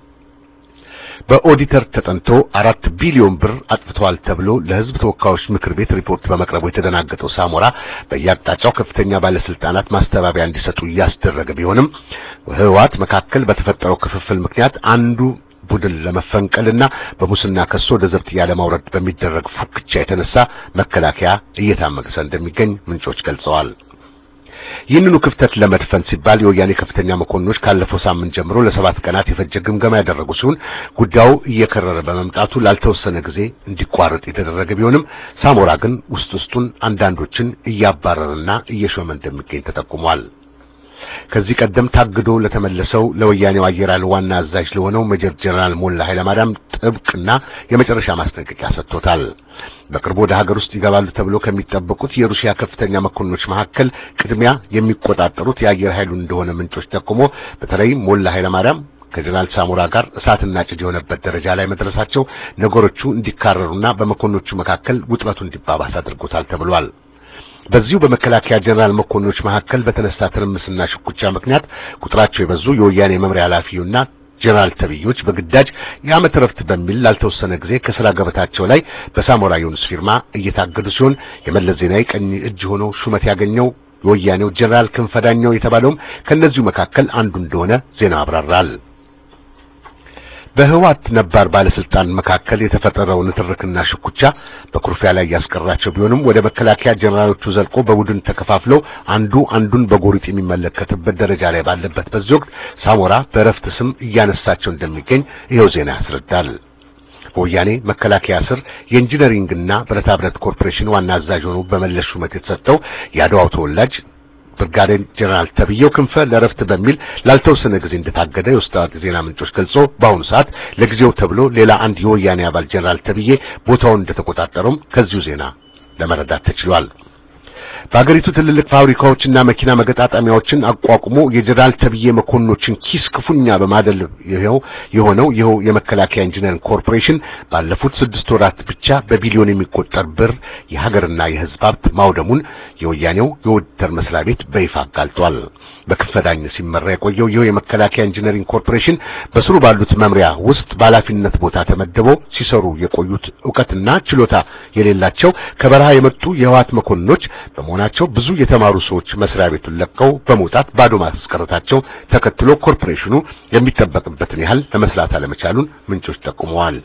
በኦዲተር ተጠንቶ አራት ቢሊዮን ብር አጥፍተዋል ተብሎ ለሕዝብ ተወካዮች ምክር ቤት ሪፖርት በመቅረቡ የተደናገጠው ሳሞራ በየአቅጣጫው ከፍተኛ ባለስልጣናት ማስተባበያ እንዲሰጡ እያስደረገ ቢሆንም ህወሓት መካከል በተፈጠረው ክፍፍል ምክንያት አንዱ ቡድን ለመፈንቀልና በሙስና ከሶ ወደ ዘብጥያ ለማውረድ በሚደረግ ፉክቻ የተነሳ መከላከያ እየታመገሰ እንደሚገኝ ምንጮች ገልጸዋል። ይህንኑ ክፍተት ለመድፈን ሲባል የወያኔ ከፍተኛ መኮንኖች ካለፈው ሳምንት ጀምሮ ለሰባት ቀናት የፈጀ ግምገማ ያደረጉ ሲሆን ጉዳዩ እየከረረ በመምጣቱ ላልተወሰነ ጊዜ እንዲቋረጥ የተደረገ ቢሆንም ሳሞራ ግን ውስጥ ውስጡን አንዳንዶችን እያባረረና እየሾመ እንደሚገኝ ተጠቁሟል። ከዚህ ቀደም ታግዶ ለተመለሰው ለወያኔው አየር ኃይል ዋና አዛዥ ለሆነው ሜጀር ጀነራል ሞላ ኃይለማርያም ጥብቅና የመጨረሻ ማስጠንቀቂያ ሰጥቶታል። በቅርቡ ወደ ሀገር ውስጥ ይገባሉ ተብሎ ከሚጠበቁት የሩሲያ ከፍተኛ መኮንኖች መካከል ቅድሚያ የሚቆጣጠሩት የአየር ኃይሉን እንደሆነ ምንጮች ጠቁሞ በተለይም ሞላ ኃይለማርያም ከጀነራል ሳሞራ ጋር እሳትና ጭድ የሆነበት ደረጃ ላይ መድረሳቸው ነገሮቹ እንዲካረሩና በመኮንኖቹ መካከል ውጥረቱ እንዲባባስ አድርጎታል ተብሏል። በዚሁ በመከላከያ ጀነራል መኮንኖች መካከል በተነሳ ትርምስና ሽኩቻ ምክንያት ቁጥራቸው የበዙ የወያኔ መምሪያ ኃላፊውና ጀነራል ተብዮች በግዳጅ የዓመት ረፍት በሚል ላልተወሰነ ጊዜ ከስራ ገበታቸው ላይ በሳሞራ ዩኑስ ፊርማ እየታገዱ ሲሆን የመለስ ዜናዊ ቀኝ እጅ ሆኖ ሹመት ያገኘው የወያኔው ጀነራል ክንፈዳኛው የተባለውም ከእነዚሁ መካከል አንዱ እንደሆነ ዜናው አብራራል። በህዋት ነባር ባለስልጣን መካከል የተፈጠረው ንትርክና ሽኩቻ በኩርፊያ ላይ ያስቀራቸው ቢሆንም ወደ መከላከያ ጀነራሎቹ ዘልቆ በቡድን ተከፋፍለው አንዱ አንዱን በጎሪጥ የሚመለከትበት ደረጃ ላይ ባለበት በዚህ ወቅት ሳሞራ በእረፍት ስም እያነሳቸው እንደሚገኝ ይኸው ዜና ያስረዳል። በወያኔ መከላከያ ስር የኢንጂነሪንግና ብረታ ብረት ኮርፖሬሽን ዋና አዛዥ ሆኖ በመለስ ሹመት የተሰጠው የአድዋው ተወላጅ ብርጋዴር ጀነራል ተብዬው ክንፈ ለረፍት በሚል ላልተወሰነ ጊዜ እንደታገደ የውስጥ አዋቂ ዜና ምንጮች ገልጾ በአሁኑ ሰዓት ለጊዜው ተብሎ ሌላ አንድ የወያኔ አባል ጀነራል ተብዬ ቦታውን እንደተቆጣጠረውም ከዚሁ ዜና ለመረዳት ተችሏል። በአገሪቱ ትልልቅ ፋብሪካዎችና መኪና መገጣጠሚያዎችን አቋቁሞ የጀነራል ተብዬ መኮንኖችን ኪስ ክፉኛ በማደል ይኸው የሆነው ይኸው የመከላከያ ኢንጂነሪንግ ኮርፖሬሽን ባለፉት ስድስት ወራት ብቻ በቢሊዮን የሚቆጠር ብር የሀገርና የሕዝብ ሀብት ማውደሙን የወያኔው የኦዲተር መስሪያ ቤት በይፋ አጋልጧል። በክፈዳኝ ሲመራ የቆየው ይኸው የመከላከያ ኢንጂነሪንግ ኮርፖሬሽን በስሩ ባሉት መምሪያ ውስጥ በኃላፊነት ቦታ ተመድበው ሲሰሩ የቆዩት ዕውቀትና ችሎታ የሌላቸው ከበረሃ የመጡ የህዋት መኮንኖች በመሆናቸው ብዙ የተማሩ ሰዎች መስሪያ ቤቱን ለቀው በመውጣት ባዶ ማስቀረታቸው ተከትሎ ኮርፖሬሽኑ የሚጠበቅበትን ያህል ለመስራት አለመቻሉን ምንጮች ጠቁመዋል።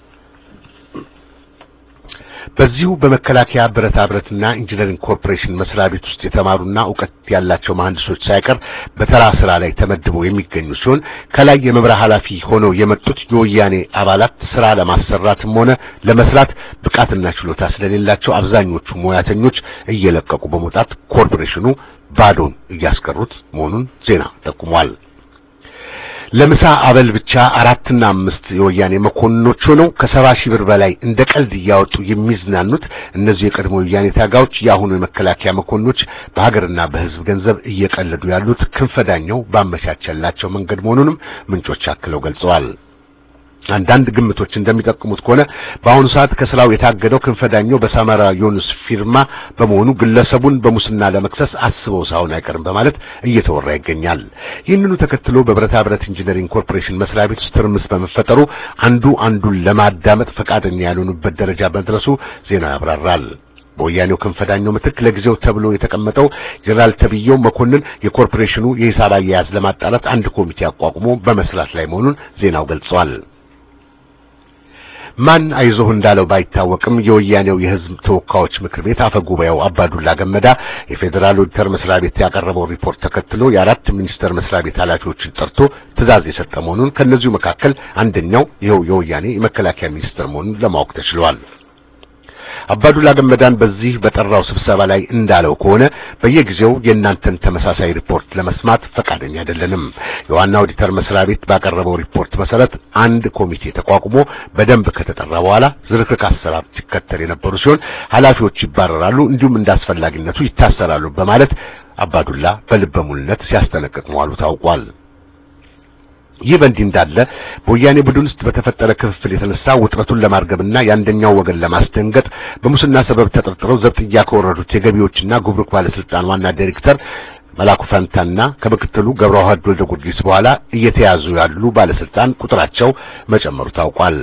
በዚሁ በመከላከያ ብረታ ብረትና ኢንጂነሪንግ ኮርፖሬሽን መስሪያ ቤት ውስጥ የተማሩና ዕውቀት ያላቸው መሐንዲሶች ሳይቀር በተራ ስራ ላይ ተመድበው የሚገኙ ሲሆን ከላይ የመምሪያ ኃላፊ ሆነው የመጡት የወያኔ አባላት ስራ ለማሰራትም ሆነ ለመስራት ብቃትና ችሎታ ስለሌላቸው አብዛኞቹ ሙያተኞች እየለቀቁ በመውጣት ኮርፖሬሽኑ ባዶን እያስቀሩት መሆኑን ዜና ጠቁሟል። ለምሳ አበል ብቻ አራትና አምስት የወያኔ መኮንኖች ሆነው ከሰባ ሺህ ብር በላይ እንደ ቀልድ እያወጡ የሚዝናኑት እነዚህ የቀድሞ የወያኔ ታጋዮች የአሁኑ የመከላከያ መኮንኖች በሀገርና በሕዝብ ገንዘብ እየቀለዱ ያሉት ክንፈዳኛው ባመቻቸላቸው መንገድ መሆኑንም ምንጮች አክለው ገልጸዋል። አንዳንድ ግምቶች እንደሚጠቁሙት ከሆነ በአሁኑ ሰዓት ከስራው የታገደው ክንፈዳኛው በሳማራ ዮኑስ ፊርማ በመሆኑ ግለሰቡን በሙስና ለመክሰስ አስበው ሳይሆን አይቀርም በማለት እየተወራ ይገኛል። ይህንኑ ተከትሎ በብረታ ብረት ኢንጂነሪንግ ኮርፖሬሽን መስሪያ ቤት ውስጥ ትርምስ በመፈጠሩ አንዱ አንዱን ለማዳመጥ ፈቃደኛ ያልሆኑበት ደረጃ መድረሱ ዜናው ያብራራል። በወያኔው ክንፈዳኛው ምትክ ለጊዜው ተብሎ የተቀመጠው ጀነራል ተብዬው መኮንን የኮርፖሬሽኑ የሂሳብ አያያዝ ለማጣራት አንድ ኮሚቴ አቋቁሞ በመስራት ላይ መሆኑን ዜናው ገልጸዋል። ማን አይዞህ እንዳለው ባይታወቅም የወያኔው የሕዝብ ተወካዮች ምክር ቤት አፈ ጉባኤው አባዱላ ገመዳ የፌዴራል ኦዲተር መስሪያ ቤት ያቀረበው ሪፖርት ተከትሎ የአራት ሚኒስቴር መስሪያ ቤት ኃላፊዎችን ጠርቶ ትዕዛዝ የሰጠ መሆኑን ከእነዚሁ መካከል አንደኛው ይኸው የወያኔ የመከላከያ ሚኒስትር መሆኑን ለማወቅ ተችሏል። አባዱላ ገመዳን በዚህ በጠራው ስብሰባ ላይ እንዳለው ከሆነ በየጊዜው የእናንተን ተመሳሳይ ሪፖርት ለመስማት ፈቃደኛ አይደለንም። የዋና ኦዲተር መስሪያ ቤት ባቀረበው ሪፖርት መሰረት አንድ ኮሚቴ ተቋቁሞ በደንብ ከተጠራ በኋላ ዝርክርክ አሰራር ሲከተል የነበሩ ሲሆን ኃላፊዎች ይባረራሉ፣ እንዲሁም እንዳስፈላጊነቱ ይታሰራሉ በማለት አባዱላ በልበ ሙሉነት ሲያስጠነቅቅ መዋሉ ታውቋል። ይህ በእንዲህ እንዳለ በወያኔ ቡድን ውስጥ በተፈጠረ ክፍፍል የተነሳ ውጥረቱን ለማርገብና የአንደኛው ወገን ለማስደንገጥ በሙስና ሰበብ ተጠርጥረው ዘብጥያ ከወረዱት የገቢዎችና ጉምሩክ ባለስልጣን ዋና ዳይሬክተር መላኩ ፈንታና ከምክትሉ ገብረዋህድ ወልደ ጊዮርጊስ በኋላ እየተያዙ ያሉ ባለስልጣን ቁጥራቸው መጨመሩ ታውቋል።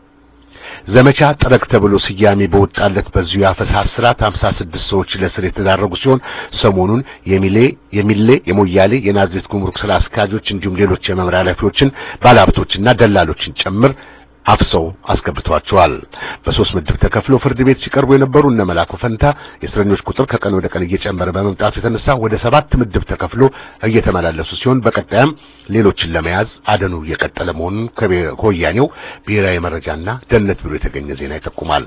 ዘመቻ ጠረግ ተብሎ ስያሜ በወጣለት በዚሁ የአፈሳ ስርዓት 56 ሰዎች ለእስር የተዳረጉ ሲሆን ሰሞኑን የሚሌ የሚሌ የሞያሌ የናዝሬት ጉምሩክ ስራ አስኪያጆች እንዲሁም ሌሎች የመምሪያ ኃላፊዎችን ባለሀብቶችና ደላሎችን ጭምር አፍሰው አስገብቷቸዋል። በሶስት ምድብ ተከፍለው ፍርድ ቤት ሲቀርቡ የነበሩ እነ መላኩ ፈንታ የእስረኞች ቁጥር ከቀን ወደ ቀን እየጨመረ በመምጣቱ የተነሳ ወደ ሰባት ምድብ ተከፍሎ እየተመላለሱ ሲሆን በቀጣይም ሌሎችን ለመያዝ አደኑ እየቀጠለ መሆኑን ከወያኔው ብሔራዊ መረጃና ደህንነት ቢሮ የተገኘ ዜና ይጠቁማል።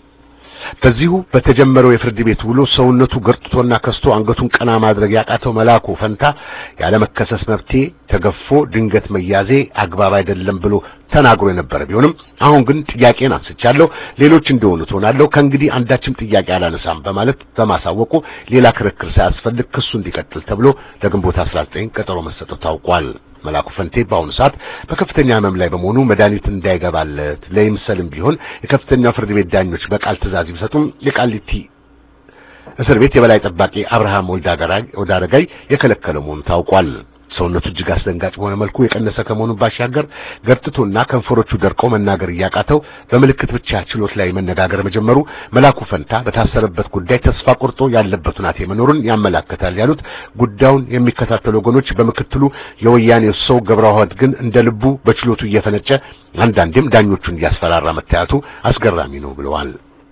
በዚሁ በተጀመረው የፍርድ ቤት ውሎ ሰውነቱ ገርጥቶና ከስቶ አንገቱን ቀና ማድረግ ያቃተው መላኩ ፈንታ ያለመከሰስ መብቴ ተገፎ ድንገት መያዜ አግባብ አይደለም ብሎ ተናግሮ የነበረ ቢሆንም አሁን ግን ጥያቄን አንስቻለሁ፣ ሌሎች እንደሆኑ ትሆናለሁ፣ ከእንግዲህ አንዳችም ጥያቄ አላነሳም በማለት በማሳወቁ ሌላ ክርክር ሳያስፈልግ ክሱ እንዲቀጥል ተብሎ ለግንቦት 19 ቀጠሮ መሰጠቱ ታውቋል። መላኩ ፈንቴ በአሁኑ ሰዓት በከፍተኛ ሕመም ላይ በመሆኑ መድኃኒት እንዳይገባለት ለይምሰልም ቢሆን የከፍተኛው ፍርድ ቤት ዳኞች በቃል ትዕዛዝ ቢሰጡም የቃሊቲ እስር ቤት የበላይ ጠባቂ አብርሃም ወልዳረጋይ የከለከለ መሆኑ ታውቋል። ሰውነቱ እጅግ አስደንጋጭ በሆነ መልኩ የቀነሰ ከመሆኑ ባሻገር ገርጥቶና ከንፈሮቹ ደርቀው መናገር እያቃተው በምልክት ብቻ ችሎት ላይ መነጋገር መጀመሩ መላኩ ፈንታ በታሰረበት ጉዳይ ተስፋ ቆርጦ ያለበት ሁናቴ መኖሩን ያመላክታል ያሉት ጉዳዩን የሚከታተሉ ወገኖች በምክትሉ የወያኔ ሰው ገብረዋህድ ግን እንደ ልቡ በችሎቱ እየፈነጨ አንዳንዴም ዳኞቹን እያስፈራራ መታየቱ አስገራሚ ነው ብለዋል።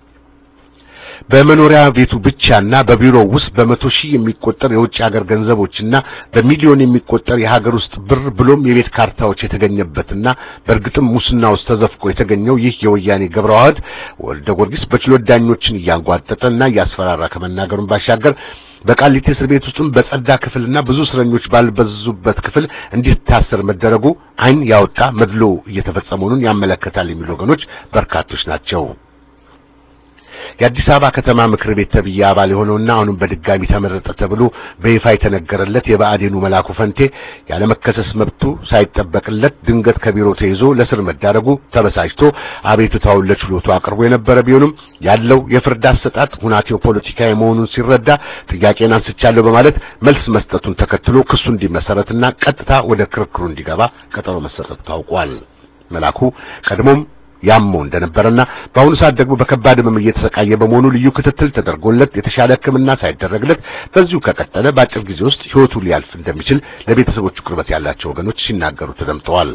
በመኖሪያ ቤቱ ብቻና በቢሮው ውስጥ በመቶ ሺህ የሚቆጠር የውጭ ሀገር ገንዘቦችና በሚሊዮን የሚቆጠር የሀገር ውስጥ ብር ብሎም የቤት ካርታዎች የተገኘበትና በእርግጥም ሙስና ውስጥ ተዘፍቆ የተገኘው ይህ የወያኔ ገብረዋህድ ወልደ ጊዮርጊስ በችሎት ዳኞችን እያንጓጠጠና እያስፈራራ ከመናገሩን ባሻገር በቃሊቲ እስር ቤት ውስጥም በጸዳ ክፍልና ብዙ እስረኞች ባልበዙበት ክፍል እንዲታሰር መደረጉ ዓይን ያወጣ መድሎ እየተፈጸመ መሆኑን ያመለክታል የሚሉ ወገኖች በርካቶች ናቸው። የአዲስ አበባ ከተማ ምክር ቤት ተብዬ አባል የሆነውና አሁንም በድጋሚ ተመረጠ ተብሎ በይፋ የተነገረለት የብአዴኑ መላኩ ፈንቴ ያለመከሰስ መብቱ ሳይጠበቅለት ድንገት ከቢሮ ተይዞ ለስር መዳረጉ ተበሳጭቶ አቤቱታውን ለችሎቱ አቅርቦ የነበረ ቢሆንም ያለው የፍርድ አሰጣጥ ሁናቴው ፖለቲካዊ መሆኑን ሲረዳ ጥያቄን አንስቻለሁ በማለት መልስ መስጠቱን ተከትሎ ክሱ እንዲመሰረትና ቀጥታ ወደ ክርክሩ እንዲገባ ቀጠሮ መሰጠቱ ታውቋል። መላኩ ቀድሞም ያመው እንደነበረና በአሁኑ ሰዓት ደግሞ በከባድ ህመም እየተሰቃየ በመሆኑ ልዩ ክትትል ተደርጎለት የተሻለ ሕክምና ሳይደረግለት በዚሁ ከቀጠለ በአጭር ጊዜ ውስጥ ሕይወቱ ሊያልፍ እንደሚችል ለቤተሰቦቹ ቅርበት ያላቸው ወገኖች ሲናገሩ ተደምጠዋል።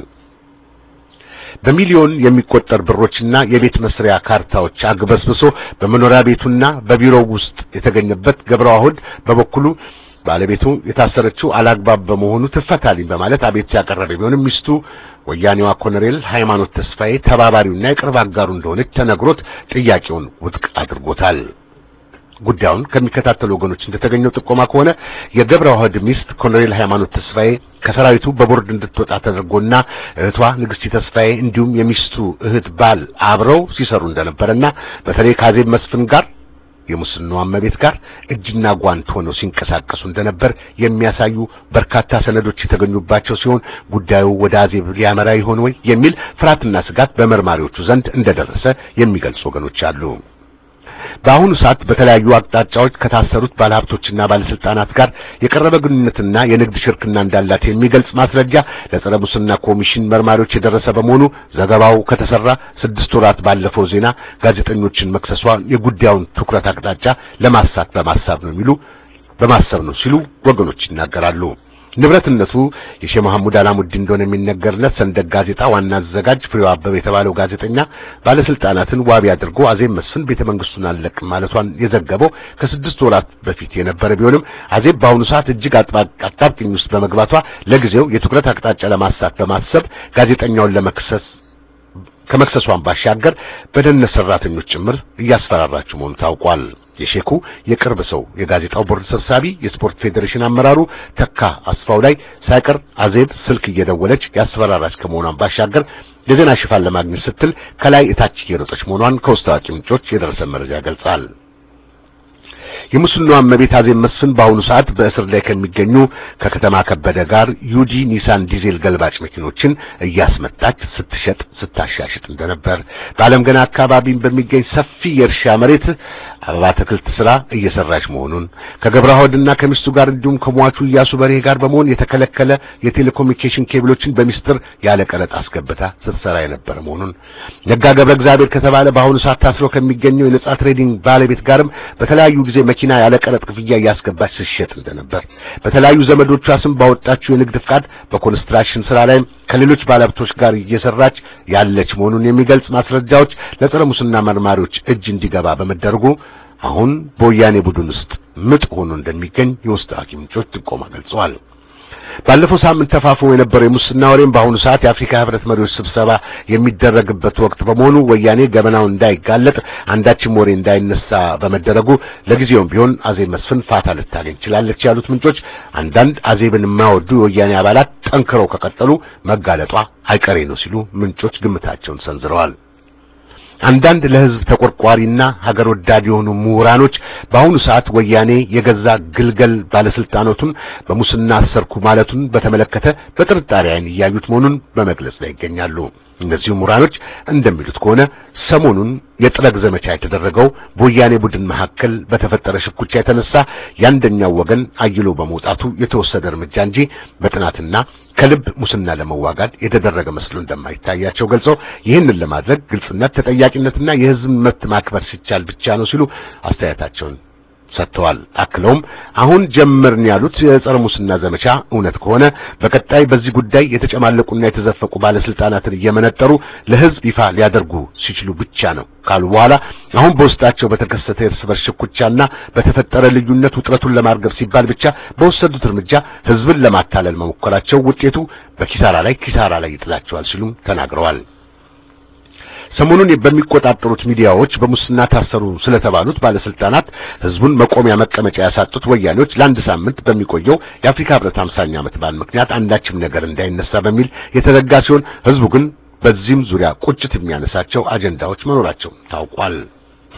በሚሊዮን የሚቆጠር ብሮችና የቤት መስሪያ ካርታዎች አግበስብሶ በመኖሪያ ቤቱና በቢሮው ውስጥ የተገኘበት ገብረዋህድ በበኩሉ ባለቤቱ የታሰረችው አላግባብ በመሆኑ ትፈታልኝ በማለት አቤት ያቀረበ ቢሆንም ሚስቱ ወያኔዋ ኮሎኔል ሃይማኖት ተስፋዬ ተባባሪውና የቅርብ አጋሩ እንደሆነች ተነግሮት ጥያቄውን ውድቅ አድርጎታል። ጉዳዩን ከሚከታተሉ ወገኖች እንደተገኘው ጥቆማ ከሆነ የገብረ ዋህድ ሚስት ኮሎኔል ሃይማኖት ተስፋዬ ከሰራዊቱ በቦርድ እንድትወጣ ተደርጎና እህቷ ንግስቲ ተስፋዬ እንዲሁም የሚስቱ እህት ባል አብረው ሲሰሩ እንደነበረና በተለይ ከአዜብ መስፍን ጋር የሙስናው እመቤት ጋር እጅና ጓንት ሆነው ሲንቀሳቀሱ እንደነበር የሚያሳዩ በርካታ ሰነዶች የተገኙባቸው ሲሆን ጉዳዩ ወደ አዜብ ሊያመራ ይሆን ወይ የሚል ፍርሃትና ስጋት በመርማሪዎቹ ዘንድ እንደደረሰ የሚገልጹ ወገኖች አሉ። በአሁኑ ሰዓት በተለያዩ አቅጣጫዎች ከታሰሩት ባለሀብቶችና ባለስልጣናት ጋር የቀረበ ግንኙነትና የንግድ ሽርክና እንዳላት የሚገልጽ ማስረጃ ለጸረ ሙስና ኮሚሽን መርማሪዎች የደረሰ በመሆኑ ዘገባው ከተሰራ ስድስት ወራት ባለፈው ዜና ጋዜጠኞችን መክሰሷ የጉዳዩን ትኩረት አቅጣጫ ለማሳት በማሳብ ነው የሚሉ በማሰብ ነው ሲሉ ወገኖች ይናገራሉ። ንብረትነቱ የሼህ መሐሙድ አላሙዲን እንደሆነ የሚነገርለት ሰንደቅ ጋዜጣ ዋና አዘጋጅ ፍሬው አበበ የተባለው ጋዜጠኛ ባለስልጣናትን ዋቢ አድርጎ አዜብ መስፍን ቤተ መንግስቱን አልለቅም ማለቷን የዘገበው ከስድስት ወራት በፊት የነበረ ቢሆንም አዜብ በአሁኑ ሰዓት እጅግ አጣብቂኝ ውስጥ በመግባቷ ለጊዜው የትኩረት አቅጣጫ ለማሳት በማሰብ ጋዜጠኛውን ለመክሰስ ከመክሰሷን ባሻገር በደህንነት ሰራተኞች ጭምር እያስፈራራችሁ መሆኑ ታውቋል። የሼኩ የቅርብ ሰው የጋዜጣው ቦርድ ሰብሳቢ የስፖርት ፌዴሬሽን አመራሩ ተካ አስፋው ላይ ሳይቀር አዜብ ስልክ እየደወለች ያስፈራራች ከመሆኗን ባሻገር የዜና ሽፋን ለማግኘት ስትል ከላይ እታች እየሮጠች መሆኗን ከውስጥ አዋቂ ምንጮች የደረሰ መረጃ ገልጻል። የሙስናዋ እመቤት አዜብ መስፍን በአሁኑ ሰዓት በእስር ላይ ከሚገኙ ከከተማ ከበደ ጋር ዩጂ ኒሳን ዲዜል ገልባጭ መኪኖችን እያስመጣች ስትሸጥ ስታሻሽጥ እንደነበር በዓለም ገና አካባቢን በሚገኝ ሰፊ የእርሻ መሬት አበባ አትክልት ስራ እየሰራች መሆኑን ከገብረዋህድና ከሚስቱ ጋር እንዲሁም ከሟቹ እያሱ በርሄ ጋር በመሆን የተከለከለ የቴሌኮሙኒኬሽን ኬብሎችን በሚስጥር ያለ ቀረጥ አስገብታ ስትሰራ የነበረ መሆኑን ነጋ ገብረ እግዚአብሔር ከተባለ በአሁኑ ሰዓት ታስሮ ከሚገኘው የነጻ ትሬዲንግ ባለቤት ጋርም በተለያዩ ጊዜ መኪና ያለ ቀረጥ ክፍያ እያስገባች ስትሸጥ እንደነበር በተለያዩ ዘመዶቿ ስም ባወጣችው የንግድ ፍቃድ በኮንስትራክሽን ስራ ላይም ከሌሎች ባለሀብቶች ጋር እየሰራች ያለች መሆኑን የሚገልጽ ማስረጃዎች ለጸረ ሙስና መርማሪዎች እጅ እንዲገባ በመደረጉ አሁን በወያኔ ቡድን ውስጥ ምጥ ሆኖ እንደሚገኝ የውስጥ አዋቂ ምንጮች ጥቆማ ገልጸዋል። ባለፈው ሳምንት ተፋፍሞ የነበረው የሙስና ወሬም በአሁኑ ሰዓት የአፍሪካ ህብረት መሪዎች ስብሰባ የሚደረግበት ወቅት በመሆኑ ወያኔ ገበናው እንዳይጋለጥ አንዳችም ወሬ እንዳይነሳ በመደረጉ ለጊዜውም ቢሆን አዜብ መስፍን ፋታ ልታገኝ ችላለች ያሉት ምንጮች አንዳንድ አዜብን የማይወዱ የወያኔ አባላት ጠንክረው ከቀጠሉ መጋለጧ አይቀሬ ነው ሲሉ ምንጮች ግምታቸውን ሰንዝረዋል። አንዳንድ ለህዝብ ተቆርቋሪና ሀገር ወዳድ የሆኑ ምሁራኖች በአሁኑ ሰዓት ወያኔ የገዛ ግልገል ባለስልጣናቱን በሙስና አሰርኩ ማለቱን በተመለከተ በጥርጣሬ ዓይን እያዩት መሆኑን በመግለጽ ላይ ይገኛሉ። እነዚሁ ምሁራኖች እንደሚሉት ከሆነ ሰሞኑን የጥረግ ዘመቻ የተደረገው በወያኔ ቡድን መካከል በተፈጠረ ሽኩቻ የተነሳ የአንደኛው ወገን አይሎ በመውጣቱ የተወሰደ እርምጃ እንጂ በጥናትና ከልብ ሙስና ለመዋጋት የተደረገ መስሎ እንደማይታያቸው ገልጸው ይህንን ለማድረግ ግልጽነት፣ ተጠያቂነትና የህዝብ መብት ማክበር ሲቻል ብቻ ነው ሲሉ አስተያየታቸውን ሰጥተዋል። አክለውም አሁን ጀመርን ያሉት የጸረ ሙስና ዘመቻ እውነት ከሆነ በቀጣይ በዚህ ጉዳይ የተጨማለቁና የተዘፈቁ ባለስልጣናትን እየመነጠሩ ለህዝብ ይፋ ሊያደርጉ ሲችሉ ብቻ ነው ካሉ በኋላ አሁን በውስጣቸው በተከሰተ የእርስ በርስ ሽኩቻና በተፈጠረ ልዩነት ውጥረቱን ለማርገብ ሲባል ብቻ በወሰዱት እርምጃ ህዝብን ለማታለል መሞከራቸው ውጤቱ በኪሳራ ላይ ኪሳራ ላይ ይጥላቸዋል ሲሉም ተናግረዋል። ሰሞኑን በሚቆጣጠሩት ሚዲያዎች በሙስና ታሰሩ ስለተባሉት ባለስልጣናት ህዝቡን መቆሚያ መቀመጫ ያሳጡት ወያኔዎች ለአንድ ሳምንት በሚቆየው የአፍሪካ ህብረት 50ኛ ዓመት በዓል ምክንያት አንዳችም ነገር እንዳይነሳ በሚል የተዘጋ ሲሆን ህዝቡ ግን በዚህም ዙሪያ ቁጭት የሚያነሳቸው አጀንዳዎች መኖራቸው ታውቋል።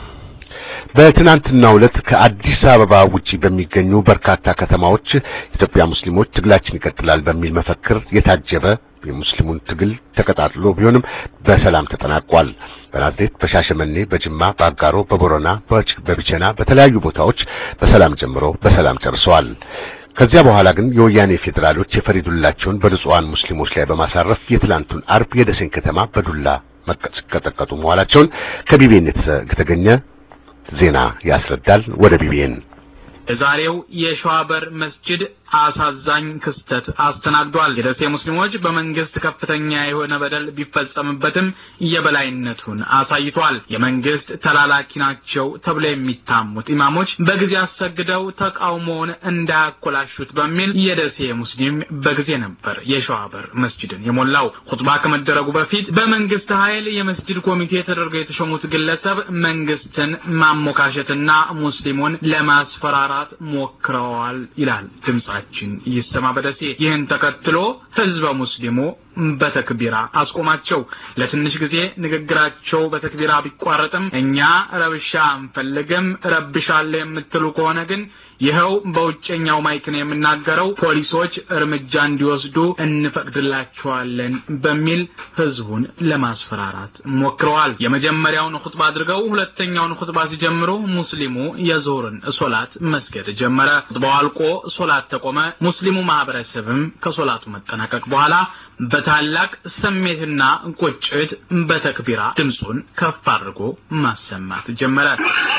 በትናንትናው ዕለት ከአዲስ አበባ ውጪ በሚገኙ በርካታ ከተማዎች ኢትዮጵያ ሙስሊሞች ትግላችን ይቀጥላል በሚል መፈክር የታጀበ የሙስሊሙን ትግል ተቀጣጥሎ ቢሆንም በሰላም ተጠናቋል። በናዝሬት፣ በሻሸመኔ፣ በጅማ፣ በአጋሮ፣ በቦረና፣ በቢቸና በተለያዩ ቦታዎች በሰላም ጀምሮ በሰላም ጨርሰዋል። ከዚያ በኋላ ግን የወያኔ ፌዴራሎች የፈሪዱላቸውን በንጹሃን ሙስሊሞች ላይ በማሳረፍ የትላንቱን አርብ የደሴን ከተማ በዱላ ሲቀጠቀጡ መዋላቸውን ከቢቢኤን የተገኘ ዜና ያስረዳል። ወደ ቢቢኤን የዛሬው የሸዋበር መስጂድ አሳዛኝ ክስተት አስተናግዷል። የደሴ ሙስሊሞች በመንግስት ከፍተኛ የሆነ በደል ቢፈጸምበትም የበላይነቱን አሳይቷል። የመንግስት ተላላኪ ናቸው ተብሎ የሚታሙት ኢማሞች በጊዜ አሰግደው ተቃውሞውን እንዳያኮላሹት በሚል የደሴ ሙስሊም በጊዜ ነበር የሸዋበር መስጂድን የሞላው። ሁጥባ ከመደረጉ በፊት በመንግስት ኃይል የመስጂድ ኮሚቴ ተደርገው የተሾሙት ግለሰብ መንግስትን ማሞካሸትና ሙስሊሙን ለማስፈራራት ሞክረዋል ይላል ድምጻ ችን ይሰማ በደሴ። ይህን ተከትሎ ህዝበ ሙስሊሙ በተክቢራ አስቆማቸው። ለትንሽ ጊዜ ንግግራቸው በተክቢራ ቢቋረጥም እኛ ረብሻ አንፈልግም፣ ረብሻለሁ የምትሉ ከሆነ ግን ይኸው በውጨኛው ማይክ ነው የምናገረው፣ ፖሊሶች እርምጃ እንዲወስዱ እንፈቅድላቸዋለን በሚል ህዝቡን ለማስፈራራት ሞክረዋል። የመጀመሪያውን ኹጥባ አድርገው ሁለተኛውን ኹጥባ ሲጀምሩ ሙስሊሙ የዞርን ሶላት መስገድ ጀመረ። ኹጥባው አልቆ ሶላት ተቆመ። ሙስሊሙ ማህበረሰብም ከሶላቱ መጠናቀቅ በኋላ በታላቅ ስሜትና ቁጭት በተክቢራ ድምፁን ከፍ አድርጎ ማሰማት ጀመረ።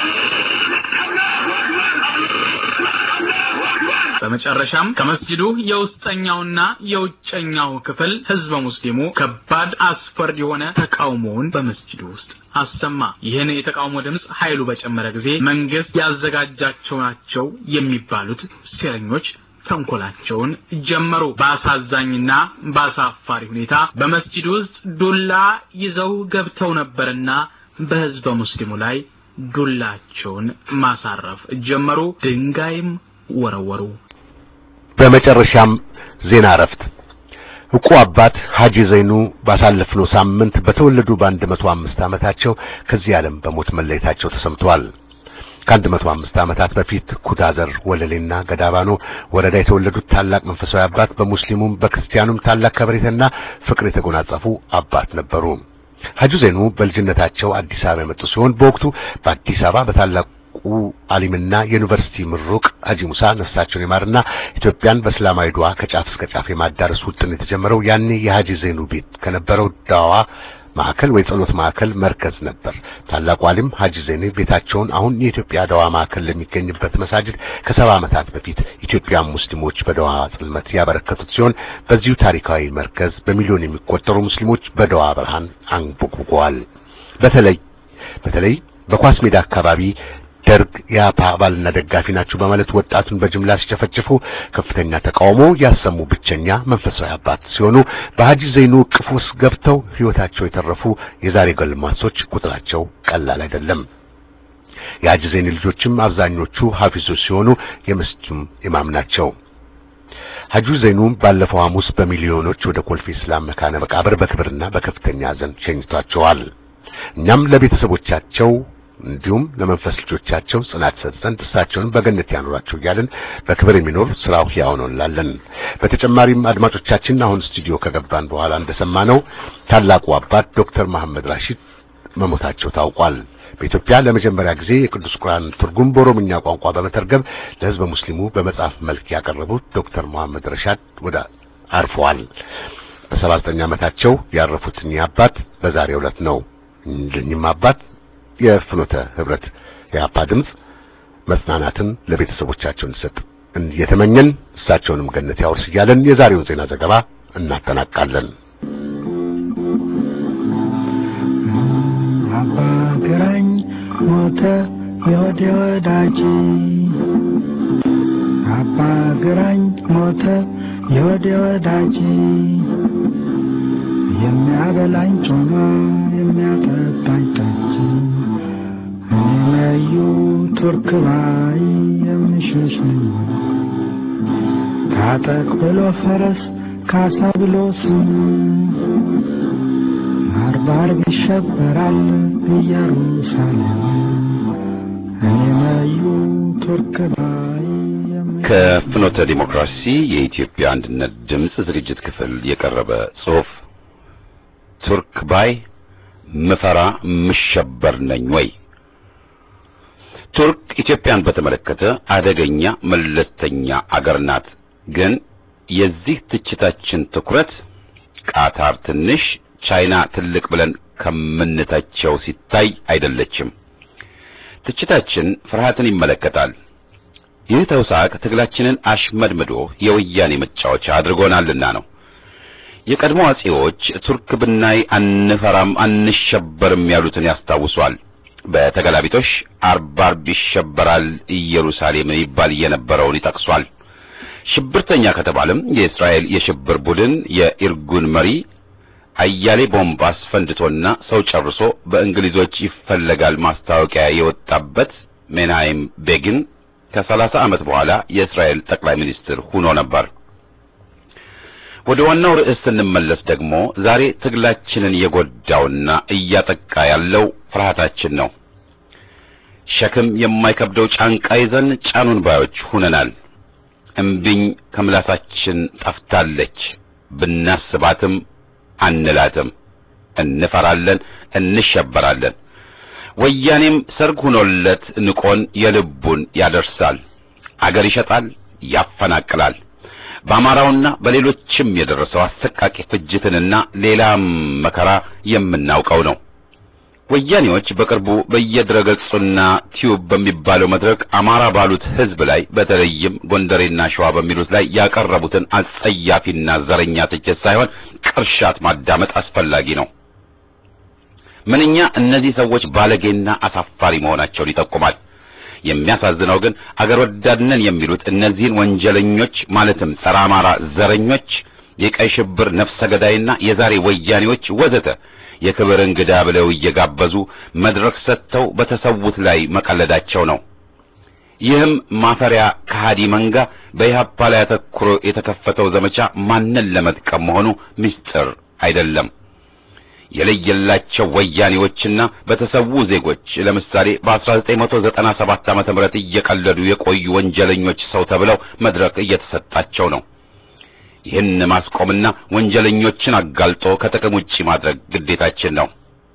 በመጨረሻም ከመስጂዱ የውስጠኛውና የውጨኛው ክፍል ህዝበ ሙስሊሙ ከባድ አስፈሪ የሆነ ተቃውሞውን በመስጂዱ ውስጥ አሰማ። ይህን የተቃውሞ ድምፅ ኃይሉ በጨመረ ጊዜ መንግስት ያዘጋጃቸው ናቸው የሚባሉት ሴረኞች ተንኮላቸውን ጀመሩ። በአሳዛኝና በአሳፋሪ ሁኔታ በመስጂድ ውስጥ ዱላ ይዘው ገብተው ነበርና በህዝበ ሙስሊሙ ላይ ዱላቸውን ማሳረፍ ጀመሩ። ድንጋይም ወረወሩ። በመጨረሻም ዜና እረፍት ዕቁ አባት ሐጂ ዘይኑ ባሳለፍነው ሳምንት በተወለዱ በአንድ መቶ አምስት ዓመታቸው ከዚህ ዓለም በሞት መለየታቸው ተሰምቷል። ከአንድ መቶ አምስት ዓመታት በፊት ኩታዘር ወለሌና ገዳባኖ ወረዳ የተወለዱት ታላቅ መንፈሳዊ አባት በሙስሊሙም በክርስቲያኑም ታላቅ ከበሬታና ፍቅር የተጎናጸፉ አባት ነበሩ። ሐጂ ዘይኑ በልጅነታቸው አዲስ አበባ የመጡ ሲሆን በወቅቱ በአዲስ አበባ በታላቁ አሊምና የዩኒቨርሲቲ ምሩቅ ሐጂ ሙሳ ነፍሳቸውን ይማርና ኢትዮጵያን በእስላማዊ ዱዓ ከጫፍ እስከ ጫፍ የማዳረስ ውጥን የተጀመረው ያኔ የሐጂ ዘይኑ ቤት ከነበረው ዳዋ ማዕከል ወይ ጸሎት ማዕከል መርከዝ ነበር። ታላቁ አሊም ሐጂ ዘይኑ ቤታቸውን አሁን የኢትዮጵያ ዳዋ ማዕከል ለሚገኝበት መሳጅድ ከሰባ ዓመታት በፊት ኢትዮጵያን ሙስሊሞች በዳዋ ጽልመት ያበረከቱት ሲሆን በዚሁ ታሪካዊ መርከዝ በሚሊዮን የሚቆጠሩ ሙስሊሞች በዳዋ ብርሃን አንቦቅቦቀዋል። በተለይ በተለይ በኳስ ሜዳ አካባቢ ደርግ የአፓ አባልና ደጋፊ ናቸው በማለት ወጣቱን በጅምላ ሲጨፈጭፉ ከፍተኛ ተቃውሞ ያሰሙ ብቸኛ መንፈሳዊ አባት ሲሆኑ በሐጂ ዘይኑ እቅፍ ውስጥ ገብተው ሕይወታቸው የተረፉ የዛሬ ጎልማሶች ቁጥራቸው ቀላል አይደለም። የሐጂ ዘይኑ ልጆችም አብዛኞቹ ሐፊዞች ሲሆኑ የመስጂዱም ኢማም ናቸው። ሐጂ ዘይኑ ባለፈው ሐሙስ በሚሊዮኖች ወደ ኮልፌ እስላም መካነ መቃብር በክብርና በከፍተኛ ሐዘን ሸኝቷቸዋል። እኛም ለቤተሰቦቻቸው እንዲሁም ለመንፈስ ልጆቻቸው ጽናት ሰጥተን እሳቸውን በገነት ያኖራቸው እያልን በክብር የሚኖር ስራው ሕያው ነው እንላለን። በተጨማሪም አድማጮቻችን አሁን ስቱዲዮ ከገባን በኋላ እንደሰማነው ታላቁ አባት ዶክተር መሐመድ ራሺድ መሞታቸው ታውቋል። በኢትዮጵያ ለመጀመሪያ ጊዜ የቅዱስ ቁርአን ትርጉም በኦሮምኛ ቋንቋ በመተርገም ለሕዝበ ሙስሊሙ በመጽሐፍ መልክ ያቀረቡት ዶክተር መሐመድ ረሻድ ወደ አርፈዋል። በሰባ ዘጠኝ ዓመታቸው ያረፉት እኚህ አባት በዛሬው ዕለት ነው። እኚህም አባት የፍኖተ ህብረት የአፓ ድምፅ መጽናናትን ለቤተሰቦቻቸው እንዲሰጥ እየተመኘን እሳቸውንም ገነት ያወርስ እያለን የዛሬውን ዜና ዘገባ እናጠናቃለን። አባ ግራኝ ሞተ የወዴ ወዳጅ አባ ግራኝ ሞተ የወዴ ወዳጅ የሚያበላኝ ጮማ የሚያጠጣኝ ጠጅ እኔ ቱርክ ባይ የምሸሽ ነኝ ታጠቅ ብሎ ፈረስ ካሳ ብሎ ስም ባርባር ይሸበራል ኢየሩሳሌም እኔ መዩ ቱርክ ባይ የምሸሽ ከፍኖተ ዲሞክራሲ የኢትዮጵያ አንድነት ድምፅ ዝግጅት ክፍል የቀረበ ጽሑፍ ቱርክ ባይ ምፈራ ምሸበር ነኝ ወይ? ቱርክ ኢትዮጵያን በተመለከተ አደገኛ መለስተኛ አገር ናት። ግን የዚህ ትችታችን ትኩረት ቃታር ትንሽ፣ ቻይና ትልቅ ብለን ከምንተቸው ሲታይ አይደለችም። ትችታችን ፍርሃትን ይመለከታል። ይህ ተውሳክ ትግላችንን አሽመድምዶ የወያኔ መጫወቻ አድርጎናልና ነው። የቀድሞ አጼዎች ቱርክ ብናይ አንፈራም አንሸበርም ያሉትን ያስታውሷል። በተገላቢጦሽ አርባ አርብ ይሸበራል ኢየሩሳሌም ይባል የነበረውን ይጠቅሷል። ሽብርተኛ ከተባለም የእስራኤል የሽብር ቡድን የኢርጉን መሪ አያሌ ቦምብ አስፈንድቶና ሰው ጨርሶ በእንግሊዞች ይፈለጋል ማስታወቂያ የወጣበት ሜንሃይም ቤጊን ከሰላሳ ዓመት በኋላ የእስራኤል ጠቅላይ ሚኒስትር ሆኖ ነበር። ወደ ዋናው ርዕስ ስንመለስ ደግሞ ዛሬ ትግላችንን የጎዳውና እያጠቃ ያለው ፍርሃታችን ነው። ሸክም የማይከብደው ጫንቃ ይዘን ጫኑን ባዮች ሁነናል። እምቢኝ ከምላሳችን ጠፍታለች። ብናስባትም አንላትም። እንፈራለን፣ እንሸበራለን። ወያኔም ሰርግ ሆኖለት ንቆን የልቡን ያደርሳል። አገር ይሸጣል፣ ያፈናቅላል። በአማራውና በሌሎችም የደረሰው አሰቃቂ ፍጅትንና ሌላም መከራ የምናውቀው ነው። ወያኔዎች በቅርቡ በየድረገጹና ቲዩብ በሚባለው መድረክ አማራ ባሉት ሕዝብ ላይ በተለይም ጎንደሬና ሸዋ በሚሉት ላይ ያቀረቡትን አጸያፊና ዘረኛ ትችት ሳይሆን ቅርሻት ማዳመጥ አስፈላጊ ነው። ምንኛ እነዚህ ሰዎች ባለጌና አሳፋሪ መሆናቸውን ይጠቁማል። የሚያሳዝነው ግን አገር ወዳድነን የሚሉት እነዚህን ወንጀለኞች ማለትም ጸረ አማራ ዘረኞች፣ የቀይ ሽብር ነፍሰ ገዳይና የዛሬ ወያኔዎች ወዘተ የክብር እንግዳ ብለው እየጋበዙ መድረክ ሰጥተው በተሰዉት ላይ መቀለዳቸው ነው። ይህም ማፈሪያ ከሃዲ መንጋ በኢህአፓ ላይ አተኩሮ የተከፈተው ዘመቻ ማንን ለመጥቀም መሆኑ ምስጢር አይደለም። የለየላቸው ወያኔዎችና በተሰዉ ዜጎች ለምሳሌ በ1997 ዓመተ ምህረት እየቀለዱ የቆዩ ወንጀለኞች ሰው ተብለው መድረክ እየተሰጣቸው ነው። ይህን ማስቆምና ወንጀለኞችን አጋልጦ ከጥቅም ውጪ ማድረግ ግዴታችን ነው።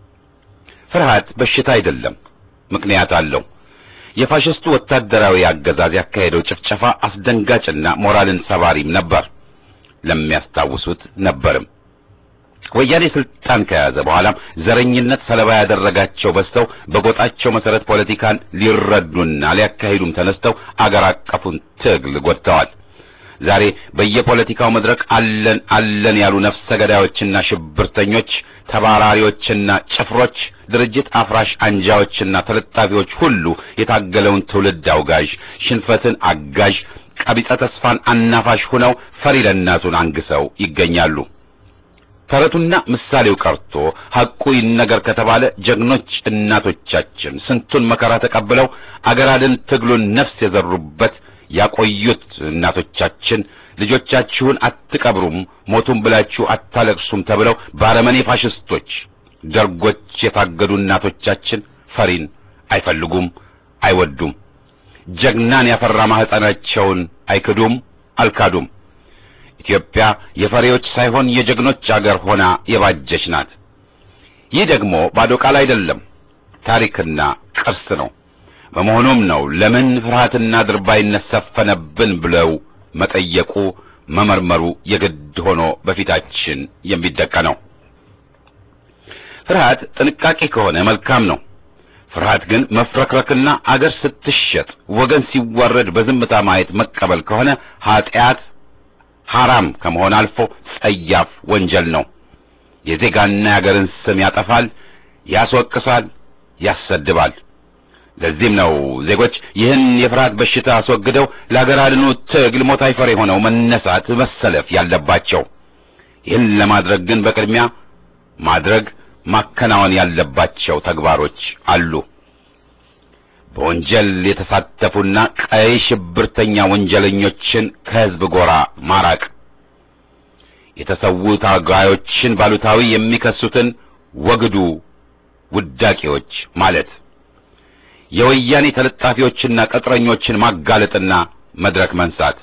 ፍርሃት በሽታ አይደለም፣ ምክንያት አለው። የፋሽስቱ ወታደራዊ አገዛዝ ያካሄደው ጭፍጨፋ አስደንጋጭና ሞራልን ሰባሪም ነበር። ለሚያስታውሱት ነበርም። ወያኔ ስልጣን ከያዘ በኋላም ዘረኝነት ሰለባ ያደረጋቸው በዝተው በጎጣቸው መሰረት ፖለቲካን ሊረዱና ሊያካሂዱም ተነስተው አገር አቀፉን ትግል ጎድተዋል። ዛሬ በየፖለቲካው መድረክ አለን አለን ያሉ ነፍሰ ገዳዮችና ሽብርተኞች፣ ተባራሪዎችና ጭፍሮች፣ ድርጅት አፍራሽ አንጃዎችና ተለጣፊዎች ሁሉ የታገለውን ትውልድ አውጋዥ፣ ሽንፈትን አጋዥ፣ ቀቢጸ ተስፋን አናፋሽ ሆነው ፈሪ ለእናቱን አንግሰው ይገኛሉ። ተረቱና ምሳሌው ቀርቶ ሐቁ ይነገር ከተባለ ጀግኖች እናቶቻችን ስንቱን መከራ ተቀብለው አገር አድን ትግሉን ነፍስ የዘሩበት ያቆዩት እናቶቻችን ልጆቻችሁን አትቀብሩም፣ ሞቱን ብላችሁ አታለቅሱም ተብለው ባረመኔ ፋሽስቶች ደርጎች የታገዱ እናቶቻችን ፈሪን አይፈልጉም፣ አይወዱም። ጀግናን ያፈራ ማህፀናቸውን አይክዱም፣ አልካዱም። ኢትዮጵያ የፈሪዎች ሳይሆን የጀግኖች አገር ሆና የባጀች ናት። ይህ ደግሞ ባዶ ቃል አይደለም፣ ታሪክና ቅርስ ነው። በመሆኑም ነው ለምን ፍርሃትና ድርባይነት ሰፈነብን ብለው መጠየቁ መመርመሩ የግድ ሆኖ በፊታችን የሚደቀነው። ፍርሃት ጥንቃቄ ከሆነ መልካም ነው። ፍርሃት ግን መፍረክረክና አገር ስትሸጥ ወገን ሲዋረድ በዝምታ ማየት መቀበል ከሆነ ኃጢአት ሐራም ከመሆን አልፎ ጸያፍ ወንጀል ነው። የዜጋና የአገርን ስም ያጠፋል፣ ያስወቅሳል፣ ያሰድባል። ለዚህም ነው ዜጎች ይህን የፍርሃት በሽታ አስወግደው ለአገር አድኑ ትግል ሞት አይፈር የሆነው መነሳት መሰለፍ ያለባቸው። ይህን ለማድረግ ግን በቅድሚያ ማድረግ ማከናወን ያለባቸው ተግባሮች አሉ። በወንጀል የተሳተፉና ቀይ ሽብርተኛ ወንጀለኞችን ከሕዝብ ጎራ ማራቅ፣ የተሰዉ ታጋዮችን ባሉታዊ የሚከሱትን ወግዱ ውዳቂዎች ማለት፣ የወያኔ ተለጣፊዎችና ቅጥረኞችን ማጋለጥና መድረክ መንሳት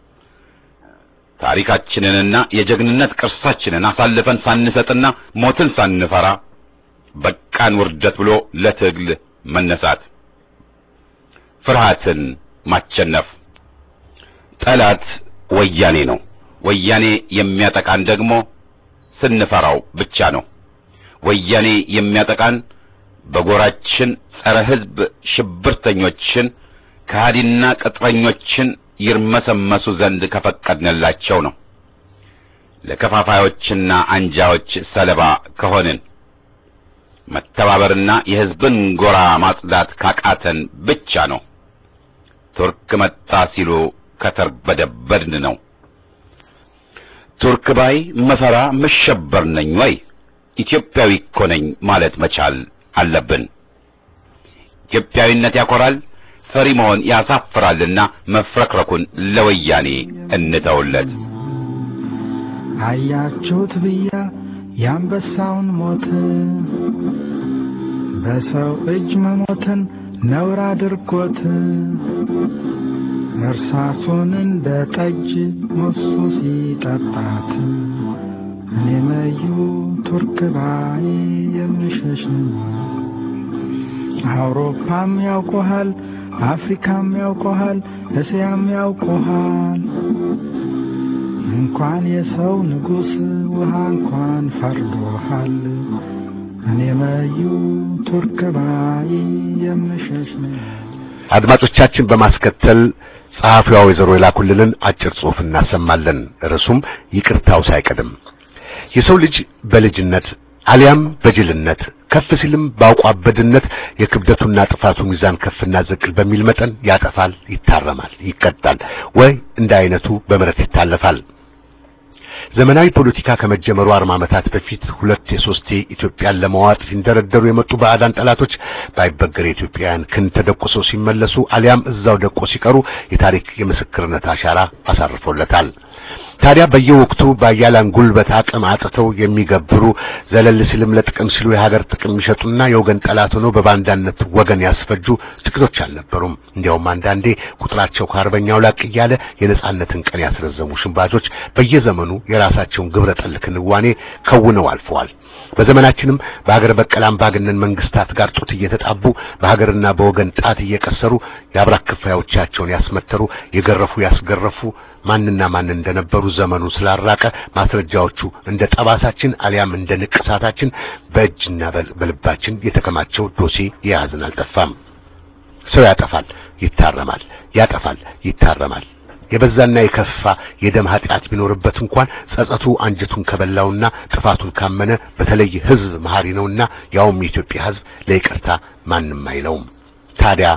ታሪካችንንና የጀግንነት ቅርሳችንን አሳልፈን ሳንሰጥና ሞትን ሳንፈራ በቃን ውርደት ብሎ ለትግል መነሳት፣ ፍርሃትን ማቸነፍ። ጠላት ወያኔ ነው። ወያኔ የሚያጠቃን ደግሞ ስንፈራው ብቻ ነው። ወያኔ የሚያጠቃን በጎራችን ጸረ ሕዝብ ሽብርተኞችን ከሃዲና ቅጥረኞችን ይርመሰመሱ ዘንድ ከፈቀድንላቸው ነው። ለከፋፋዮችና አንጃዎች ሰለባ ከሆንን መተባበርና የሕዝብን ጎራ ማጽዳት ካቃተን ብቻ ነው። ቱርክ መጣ ሲሉ ከተርበደበድን ነው። ቱርክ ባይ መፈራ መሸበር ነኝ ወይ ኢትዮጵያዊ እኮ ነኝ ማለት መቻል አለብን። ኢትዮጵያዊነት ያኮራል፣ ፈሪ መሆን ያሳፍራልና መፍረክረኩን ለወያኔ እንተውለት። አያችሁት ብያ የአንበሳውን ሞት በሰው እጅ መሞትን ነውር አድርጎት እርሳሱን እንደ ጠጅ ሞሱ ሲጠጣት እኔ መዩ ቱርክ ባይ የምሸሽ አውሮፓም ያውቆሃል፣ አፍሪካም ያውቆሃል፣ እስያም ያውቆሃል። እንኳን የሰው ንጉሥ ውሃ እንኳን ፈርዶሃል። እኔ መዩ ቱርክ ባይ የምሸሽ አድማጮቻችን በማስከተል ጸሐፊዋ ወይዘሮ የላኩልንን አጭር ጽሑፍ እናሰማለን። ርዕሱም ይቅርታው ሳይቀድም የሰው ልጅ በልጅነት አሊያም በጅልነት ከፍ ሲልም በአውቋበድነት የክብደቱና ጥፋቱ ሚዛን ከፍና ዝቅል በሚል መጠን ያጠፋል፣ ይታረማል፣ ይቀጣል ወይ እንደ አይነቱ በምሕረት ይታለፋል። ዘመናዊ ፖለቲካ ከመጀመሩ አርባ ዓመታት በፊት ሁለት የሶስቴ ኢትዮጵያን ለመዋጥ ሲንደረደሩ የመጡ ባዕዳን ጠላቶች ባይበገር የኢትዮጵያውያን ክንድ ተደቁሰው ሲመለሱ አሊያም እዛው ደቆ ሲቀሩ የታሪክ የምስክርነት አሻራ አሳርፎለታል። ታዲያ በየወቅቱ በአያላን ጉልበት አቅም አጥተው የሚገብሩ ዘለል ሲልም ለጥቅም ሲሉ የሀገር ጥቅም የሚሸጡና የወገን ጠላት ሆነው በባንዳነት ወገን ያስፈጁ ጥቂቶች አልነበሩም። እንዲያውም አንዳንዴ ቁጥራቸው ከአርበኛው ላቅ እያለ የነጻነትን ቀን ያስረዘሙ ሽንባጆች በየዘመኑ የራሳቸውን ግብረ ጠል ክንዋኔ ከውነው አልፈዋል። በዘመናችንም በሀገር በቀል አምባገነን መንግስታት ጋር ጡት እየተጣቡ በሀገርና በወገን ጣት እየቀሰሩ የአብራክ ክፋዮቻቸውን ያስመተሩ፣ የገረፉ፣ ያስገረፉ ማንና ማን እንደነበሩ ዘመኑ ስላራቀ ማስረጃዎቹ እንደ ጠባሳችን አሊያም እንደ ንቅሳታችን በእጅና በልባችን የተከማቸው ዶሴ የያዝን አልጠፋም። ሰው ያጠፋል፣ ይታረማል፣ ያጠፋል፣ ይታረማል። የበዛና የከፋ የደም ኃጢአት ቢኖርበት እንኳን ጸጸቱ አንጀቱን ከበላውና ጥፋቱን ካመነ በተለይ ሕዝብ መሐሪ ነውና ያውም የኢትዮጵያ ሕዝብ ለይቅርታ ማንም አይለውም። ታዲያ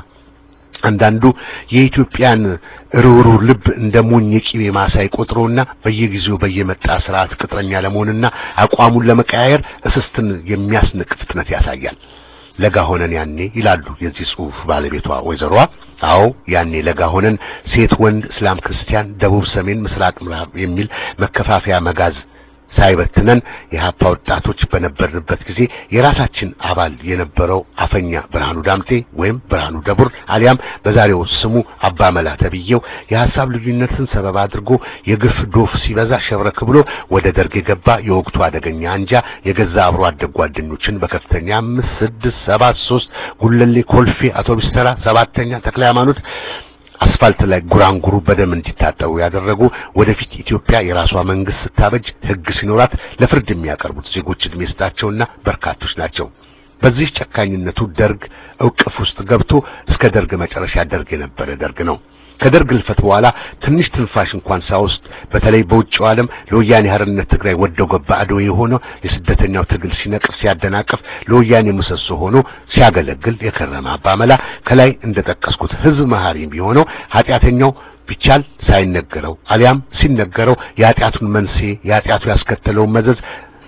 አንዳንዱ የኢትዮጵያን ርኅሩህ ልብ እንደ ሞኝ የቂቤ ማሳ ይቆጥረውና በየጊዜው በየመጣ ስርዓት ቅጥረኛ ለመሆንና አቋሙን ለመቀያየር እስስትን የሚያስንቅ ፍጥነት ያሳያል። ለጋ ሆነን ያኔ ይላሉ የዚህ ጽሑፍ ባለቤቷ ወይዘሮዋ። አዎ ያኔ ለጋ ሆነን ሴት፣ ወንድ፣ እስላም፣ ክርስቲያን፣ ደቡብ፣ ሰሜን፣ ምስራቅ፣ ምዕራብ የሚል መከፋፈያ መጋዝ ሳይበትነን የሀፓ ወጣቶች በነበርንበት ጊዜ የራሳችን አባል የነበረው አፈኛ ብርሃኑ ዳምጤ ወይም ብርሃኑ ደቡር አሊያም በዛሬው ስሙ አባ መላ ተብዬው የሐሳብ ልዩነትን ሰበብ አድርጎ የግፍ ዶፍ ሲበዛ ሸብረክ ብሎ ወደ ደርግ የገባ የወቅቱ አደገኛ አንጃ የገዛ አብሮ አደግ ጓደኞችን በከፍተኛ አምስት ስድስት ሰባት ሶስት ጉለሌ ኮልፌ አውቶቡስ ተራ ሰባተኛ ተክለ ሃይማኖት አስፋልት ላይ ጉራንጉሩ በደም እንዲታጠቡ ያደረጉ ወደፊት ኢትዮጵያ የራሷ መንግስት ስታበጅ ሕግ ሲኖራት ለፍርድ የሚያቀርቡት ዜጎች እድሜ ስጣቸውና በርካቶች ናቸው። በዚህ ጨካኝነቱ ደርግ እውቅፍ ውስጥ ገብቶ እስከ ደርግ መጨረሻ ደርግ የነበረ ደርግ ነው። ከደርግ ልፈት በኋላ ትንሽ ትንፋሽ እንኳን ሳይወስድ በተለይ በውጭው ዓለም ለወያኔ ሓርነት ትግራይ ወደው ገባ አድዌ የሆነው የስደተኛው ትግል ሲነቅፍ ሲያደናቅፍ ለወያኔ ምሰሶ ሆኖ ሲያገለግል የከረመ አባመላ ከላይ እንደጠቀስኩት ህዝብ መሐሪ ቢሆነው ኃጢአተኛው ቢቻል ሳይነገረው አሊያም ሲነገረው የኃጢአቱን መንስኤ የኃጢአቱ ያስከተለውን መዘዝ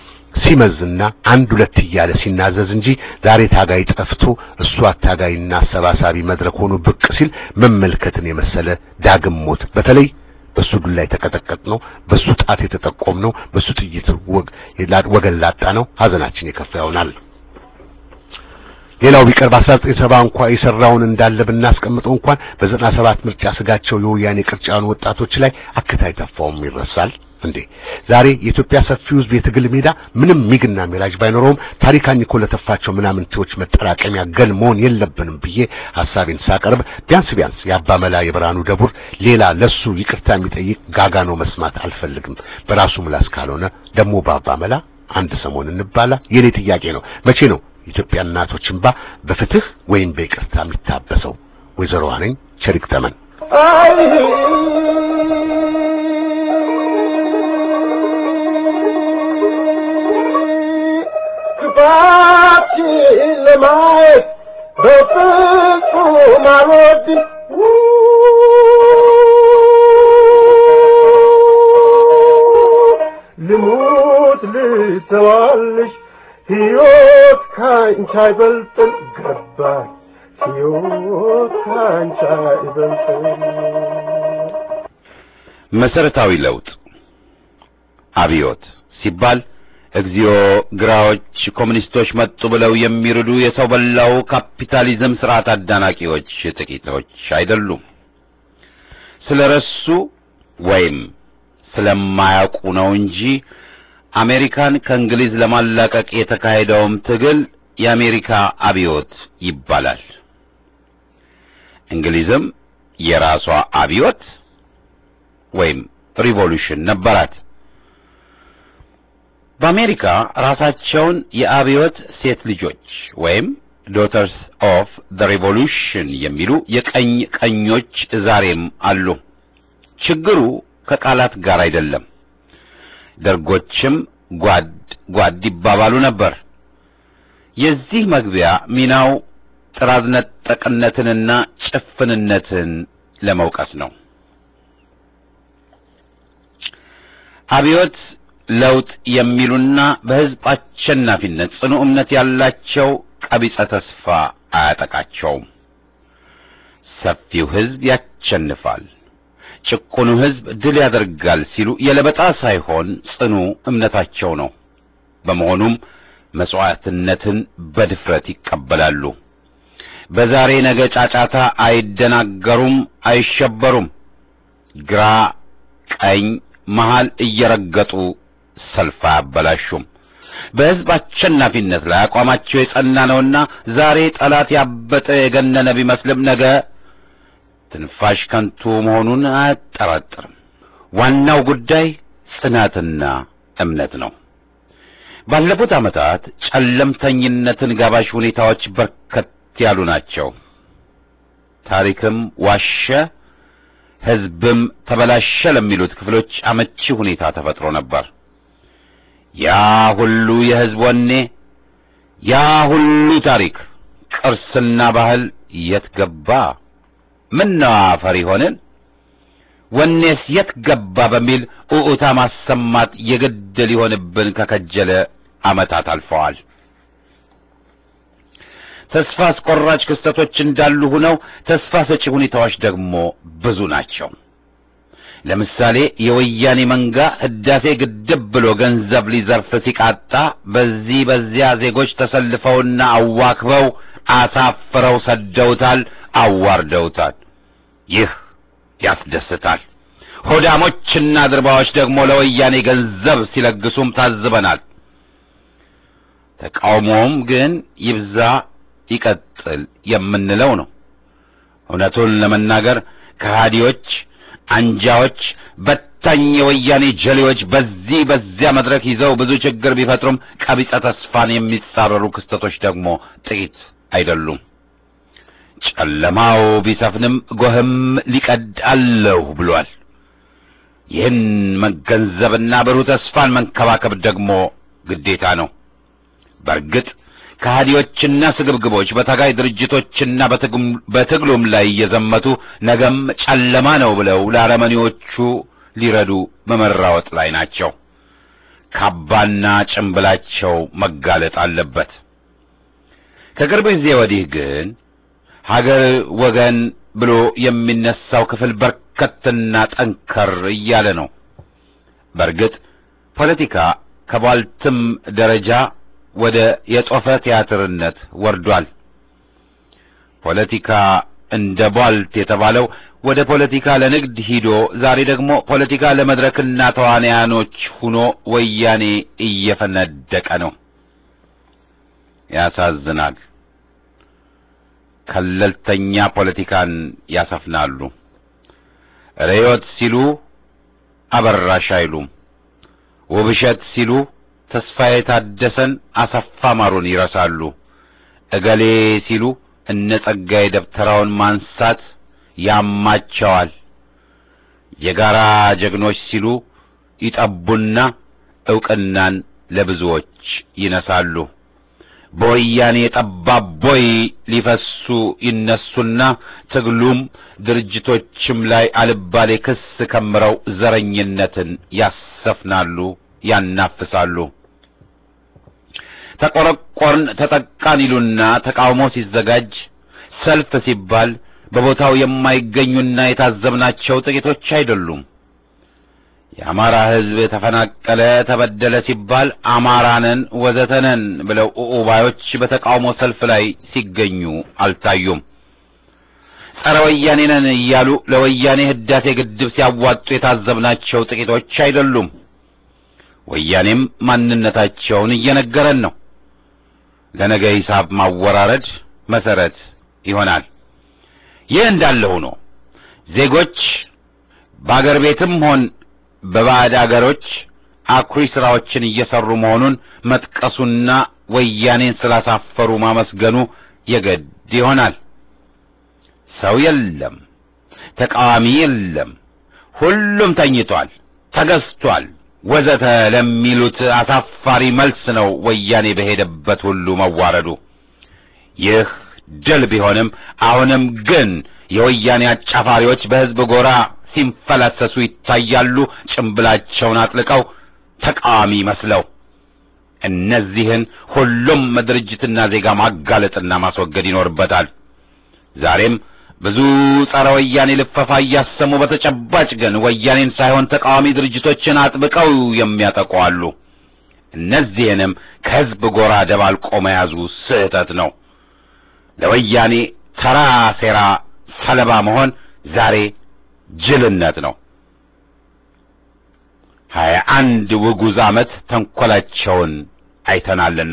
ሲመዝና አንድ ሁለት እያለ ሲናዘዝ እንጂ ዛሬ ታጋይ ጠፍቶ እሱ አታጋይና አሰባሳቢ መድረክ ሆኖ ብቅ ሲል መመልከትን የመሰለ ዳግም ሞት በተለይ በሱ ዱላ የተቀጠቀጥ ነው፣ በሱ ጣት የተጠቆም ነው፣ በሱ ጥይት ወገን ላጣ ነው ሀዘናችን የከፋ ይሆናል። ሌላው ቢቀር በ1970 እንኳ የሰራውን እንዳለ ብናስቀምጠው እንኳን በ97 ምርጫ ስጋቸው የወያኔ ቅርጫን ወጣቶች ላይ አክታይ ተፋውም ይረሳል እንዴ? ዛሬ የኢትዮጵያ ሰፊው ሕዝብ የትግል ሜዳ ምንም ሚግና ሚራጅ ባይኖረውም ታሪካኝ እኮ ለተፋቸው ምናምንቴዎች መጠራቀሚያ ገል መሆን የለብንም ብዬ ሐሳቤን ሳቀርብ ቢያንስ ቢያንስ የአባመላ የብርሃኑ ደቡር ሌላ ለሱ ይቅርታ የሚጠይቅ ጋጋኖ መስማት አልፈልግም። በራሱ ምላስ ካልሆነ ደግሞ በአባመላ አንድ ሰሞን እንባላ የኔ ጥያቄ ነው። መቼ ነው ኢትዮጵያ እናቶች እንባ በፍትህ ወይም በይቅርታ የሚታበሰው? ወይዘሮ ነኝ ሸሪክ ተመን አይ ክፋትሽን ለማየት በፍጹም አልወድም። ልሙት ልተዋልሽ ሕይወት ካንቺ አይበልጥም ገባኝ ሕይወት ካንቺ አይበልጥም መሰረታዊ ለውጥ አብዮት ሲባል እግዚኦ ግራዎች ኮሙኒስቶች መጡ ብለው የሚርዱ የሰው በላው ካፒታሊዝም ስርዓት አዳናቂዎች ጥቂቶች አይደሉም። ስለረሱ ወይም ስለማያውቁ ነው እንጂ አሜሪካን ከእንግሊዝ ለማላቀቅ የተካሄደውም ትግል የአሜሪካ አብዮት ይባላል። እንግሊዝም የራሷ አብዮት ወይም ሪቮሉሽን ነበራት። በአሜሪካ ራሳቸውን የአብዮት ሴት ልጆች ወይም ዶተርስ ኦፍ ዘ ሪቮሉሽን የሚሉ የቀኝ ቀኞች ዛሬም አሉ። ችግሩ ከቃላት ጋር አይደለም። ደርጎችም ጓድ ጓድ ይባባሉ ነበር። የዚህ መግቢያ ሚናው ጥራዝ ነጠቅነትንና ጭፍንነትን ለመውቀስ ነው። አብዮት ለውጥ የሚሉና በሕዝብ አሸናፊነት ጽኑ እምነት ያላቸው ቀቢጸ ተስፋ አያጠቃቸውም። ሰፊው ሕዝብ ያሸንፋል፣ ጭቁኑ ሕዝብ ድል ያደርጋል ሲሉ የለበጣ ሳይሆን ጽኑ እምነታቸው ነው። በመሆኑም መሥዋዕትነትን በድፍረት ይቀበላሉ። በዛሬ ነገ ጫጫታ አይደናገሩም፣ አይሸበሩም። ግራ ቀኝ መሃል እየረገጡ ሰልፍ አያበላሹም። በሕዝብ አሸናፊነት ላይ አቋማቸው የጸና ነውና ዛሬ ጠላት ያበጠ የገነነ ቢመስልም ነገ ትንፋሽ ከንቱ መሆኑን አያጠራጥርም። ዋናው ጉዳይ ጽናትና እምነት ነው። ባለፉት ዓመታት ጨለምተኝነትን ጋባዥ ሁኔታዎች በርከት ያሉ ናቸው። ታሪክም ዋሸ፣ ሕዝብም ተበላሸ ለሚሉት ክፍሎች አመቺ ሁኔታ ተፈጥሮ ነበር። ያ ሁሉ የሕዝብ ወኔ፣ ያ ሁሉ ታሪክ፣ ቅርስና ባህል የት ገባ? ምነው አፈር ሆንን? ወኔስ የት ገባ? በሚል ኡኡታ ማሰማት የግድ ሊሆንብን ከከጀለ ዓመታት አልፈዋል። ተስፋ አስቆራጭ ክስተቶች እንዳሉ ሆነው ተስፋ ሰጪ ሁኔታዎች ደግሞ ብዙ ናቸው። ለምሳሌ የወያኔ መንጋ ህዳሴ ግድብ ብሎ ገንዘብ ሊዘርፍ ሲቃጣ በዚህ በዚያ ዜጎች ተሰልፈውና አዋክበው አሳፍረው ሰደውታል፣ አዋርደውታል። ይህ ያስደስታል። ሆዳሞችና ድርባዎች ደግሞ ለወያኔ ገንዘብ ሲለግሱም ታዝበናል። ተቃውሞውም ግን ይብዛ ይቀጥል የምንለው ነው። እውነቱን ለመናገር ከሃዲዎች፣ አንጃዎች፣ በታኝ የወያኔ ጀሌዎች በዚህ በዚያ መድረክ ይዘው ብዙ ችግር ቢፈጥሩም ቀቢጸ ተስፋን የሚጻረሩ ክስተቶች ደግሞ ጥቂት አይደሉም። ጨለማው ቢሰፍንም ጎህም ሊቀድ አለሁ ብሏል። ይህን መገንዘብና ብሩህ ተስፋን መንከባከብ ደግሞ ግዴታ ነው። በእርግጥ ከሃዲዎችና ስግብግቦች በታጋይ ድርጅቶችና በትግሉም ላይ እየዘመቱ ነገም ጨለማ ነው ብለው ለአረመኔዎቹ ሊረዱ በመራወጥ ላይ ናቸው። ካባና ጭንብላቸው መጋለጥ አለበት። ከቅርብ ጊዜ ወዲህ ግን ሀገር ወገን ብሎ የሚነሳው ክፍል በርከትና ጠንከር እያለ ነው። በእርግጥ ፖለቲካ ከባልትም ደረጃ ወደ የጦፈ ቲያትርነት ወርዷል። ፖለቲካ እንደ ቧልት የተባለው ወደ ፖለቲካ ለንግድ ሂዶ ዛሬ ደግሞ ፖለቲካ ለመድረክና ተዋንያኖች ሁኖ ወያኔ እየፈነደቀ ነው። ያሳዝናል። ከለልተኛ ፖለቲካን ያሰፍናሉ። ርዕዮት ሲሉ አበራሽ አይሉም። ውብሸት ሲሉ ተስፋዬ ታደሰን፣ አሰፋ ማሩን ይረሳሉ። እገሌ ሲሉ እነ ጸጋዬ ደብተራውን ማንሳት ያማቸዋል። የጋራ ጀግኖች ሲሉ ይጠቡና ዕውቅናን ለብዙዎች ይነሳሉ። በወያኔ ጠባብ ቦይ ሊፈሱ ይነሱና ትግሉም ድርጅቶችም ላይ አልባሌ ክስ ከምረው ዘረኝነትን ያሰፍናሉ፣ ያናፍሳሉ። ተቆረቆርን ተጠቃን ይሉና ተቃውሞ ሲዘጋጅ ሰልፍ ሲባል በቦታው የማይገኙና የታዘብናቸው ጥቂቶች አይደሉም። የአማራ ሕዝብ ተፈናቀለ፣ ተበደለ ሲባል አማራነን ወዘተነን ብለው ኡኡባዮች በተቃውሞ ሰልፍ ላይ ሲገኙ አልታዩም። ጸረ ወያኔ ነን እያሉ ለወያኔ ህዳሴ ግድብ ሲያዋጡ የታዘብናቸው ጥቂቶች አይደሉም። ወያኔም ማንነታቸውን እየነገረን ነው። ለነገ ሂሳብ ማወራረድ መሰረት ይሆናል። ይህ እንዳለ ሆኖ ዜጎች በአገር ቤትም ሆን በባዕድ አገሮች አኩሪ ስራዎችን እየሰሩ መሆኑን መጥቀሱና ወያኔን ስላሳፈሩ ማመስገኑ የግድ ይሆናል። ሰው የለም፣ ተቃዋሚ የለም፣ ሁሉም ተኝቷል፣ ተገዝቷል ወዘተ ለሚሉት አሳፋሪ መልስ ነው ወያኔ በሄደበት ሁሉ መዋረዱ። ይህ ድል ቢሆንም አሁንም ግን የወያኔ አጫፋሪዎች በሕዝብ ጎራ ሲንፈላሰሱ ይታያሉ። ጭምብላቸውን አጥልቀው ተቃዋሚ መስለው እነዚህን ሁሉም ድርጅትና ዜጋ ማጋለጥና ማስወገድ ይኖርበታል። ዛሬም ብዙ ጸረ ወያኔ ልፈፋ እያሰሙ በተጨባጭ ግን ወያኔን ሳይሆን ተቃዋሚ ድርጅቶችን አጥብቀው የሚያጠቁ አሉ። እነዚህንም ከሕዝብ ጎራ ደባልቆ መያዙ ስህተት ነው። ለወያኔ ተራ ሴራ ሰለባ መሆን ዛሬ ጅልነት ነው። ሀያ አንድ ውጉዝ ዓመት ተንኰላቸውን አይተናልና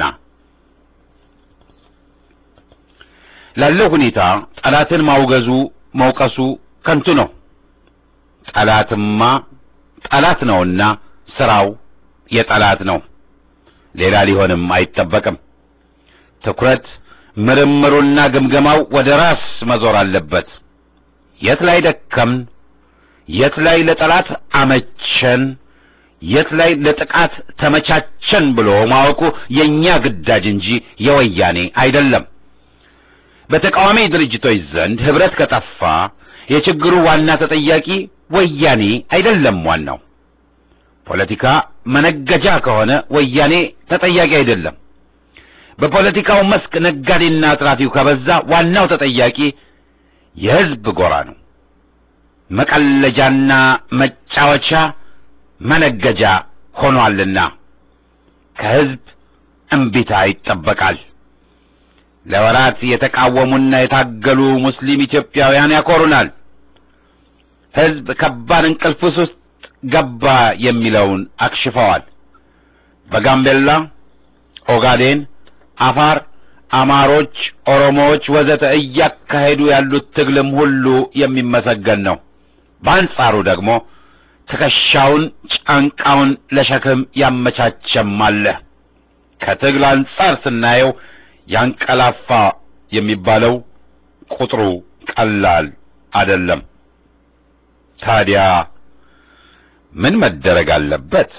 ላለው ሁኔታ ጠላትን ማውገዙ መውቀሱ ከንቱ ነው። ጠላትማ ጠላት ነውና ስራው የጠላት ነው። ሌላ ሊሆንም አይጠበቅም። ትኩረት ምርምሩና ግምገማው ወደ ራስ መዞር አለበት። የት ላይ ደከምን? የት ላይ ለጠላት አመቸን? የት ላይ ለጥቃት ተመቻቸን ብሎ ማወቁ የእኛ ግዳጅ እንጂ የወያኔ አይደለም። በተቃዋሚ ድርጅቶች ዘንድ ህብረት ከጠፋ የችግሩ ዋና ተጠያቂ ወያኔ አይደለም። ዋናው ፖለቲካ መነገጃ ከሆነ ወያኔ ተጠያቂ አይደለም። በፖለቲካው መስክ ነጋዴና አትራፊው ከበዛ ዋናው ተጠያቂ የህዝብ ጎራ ነው። መቀለጃና መጫወቻ መነገጃ ሆኗልና ከህዝብ እምቢታ ይጠበቃል። ለወራት የተቃወሙና የታገሉ ሙስሊም ኢትዮጵያውያን ያኮሩናል። ህዝብ ከባድ እንቅልፍ ውስጥ ገባ የሚለውን አክሽፈዋል። በጋምቤላ፣ ኦጋዴን፣ አፋር፣ አማሮች፣ ኦሮሞዎች ወዘተ እያካሄዱ ያሉት ትግልም ሁሉ የሚመሰገን ነው። በአንጻሩ ደግሞ ትከሻውን ጫንቃውን ለሸክም ያመቻቸም አለ። ከትግል አንጻር ስናየው ያንቀላፋ የሚባለው ቁጥሩ ቀላል አይደለም። ታዲያ ምን መደረግ አለበት?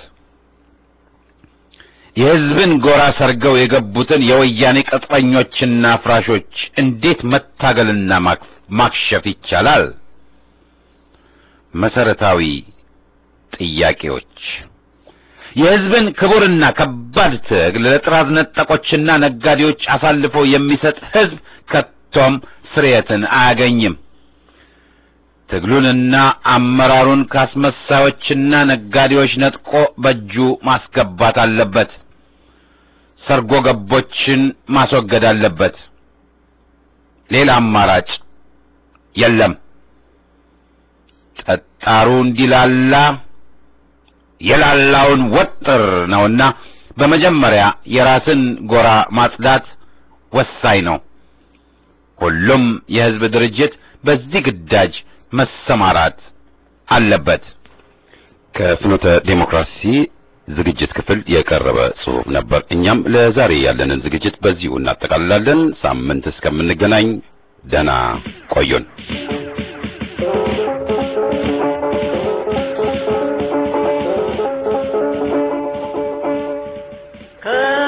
የህዝብን ጎራ ሰርገው የገቡትን የወያኔ ቅጥረኞችና ፍራሾች እንዴት መታገልና ማክሸፍ ይቻላል? መሰረታዊ ጥያቄዎች የህዝብን ክቡርና ከባድ ትግል ለጥራዝ ነጠቆችና ነጋዴዎች አሳልፎ የሚሰጥ ህዝብ ከቶም ስርየትን አያገኝም። ትግሉንና አመራሩን ካስመሳዮችና ነጋዴዎች ነጥቆ በእጁ ማስገባት አለበት። ሰርጎ ገቦችን ማስወገድ አለበት። ሌላ አማራጭ የለም። ጠጣሩ እንዲላላ የላላውን ወጥር ነውና በመጀመሪያ የራስን ጎራ ማጽዳት ወሳኝ ነው። ሁሉም የሕዝብ ድርጅት በዚህ ግዳጅ መሰማራት አለበት። ከፍኖተ ዴሞክራሲ ዝግጅት ክፍል የቀረበ ጽሑፍ ነበር። እኛም ለዛሬ ያለንን ዝግጅት በዚሁ እናጠቃልላለን። ሳምንት እስከምንገናኝ ደህና ቆዩን። ከ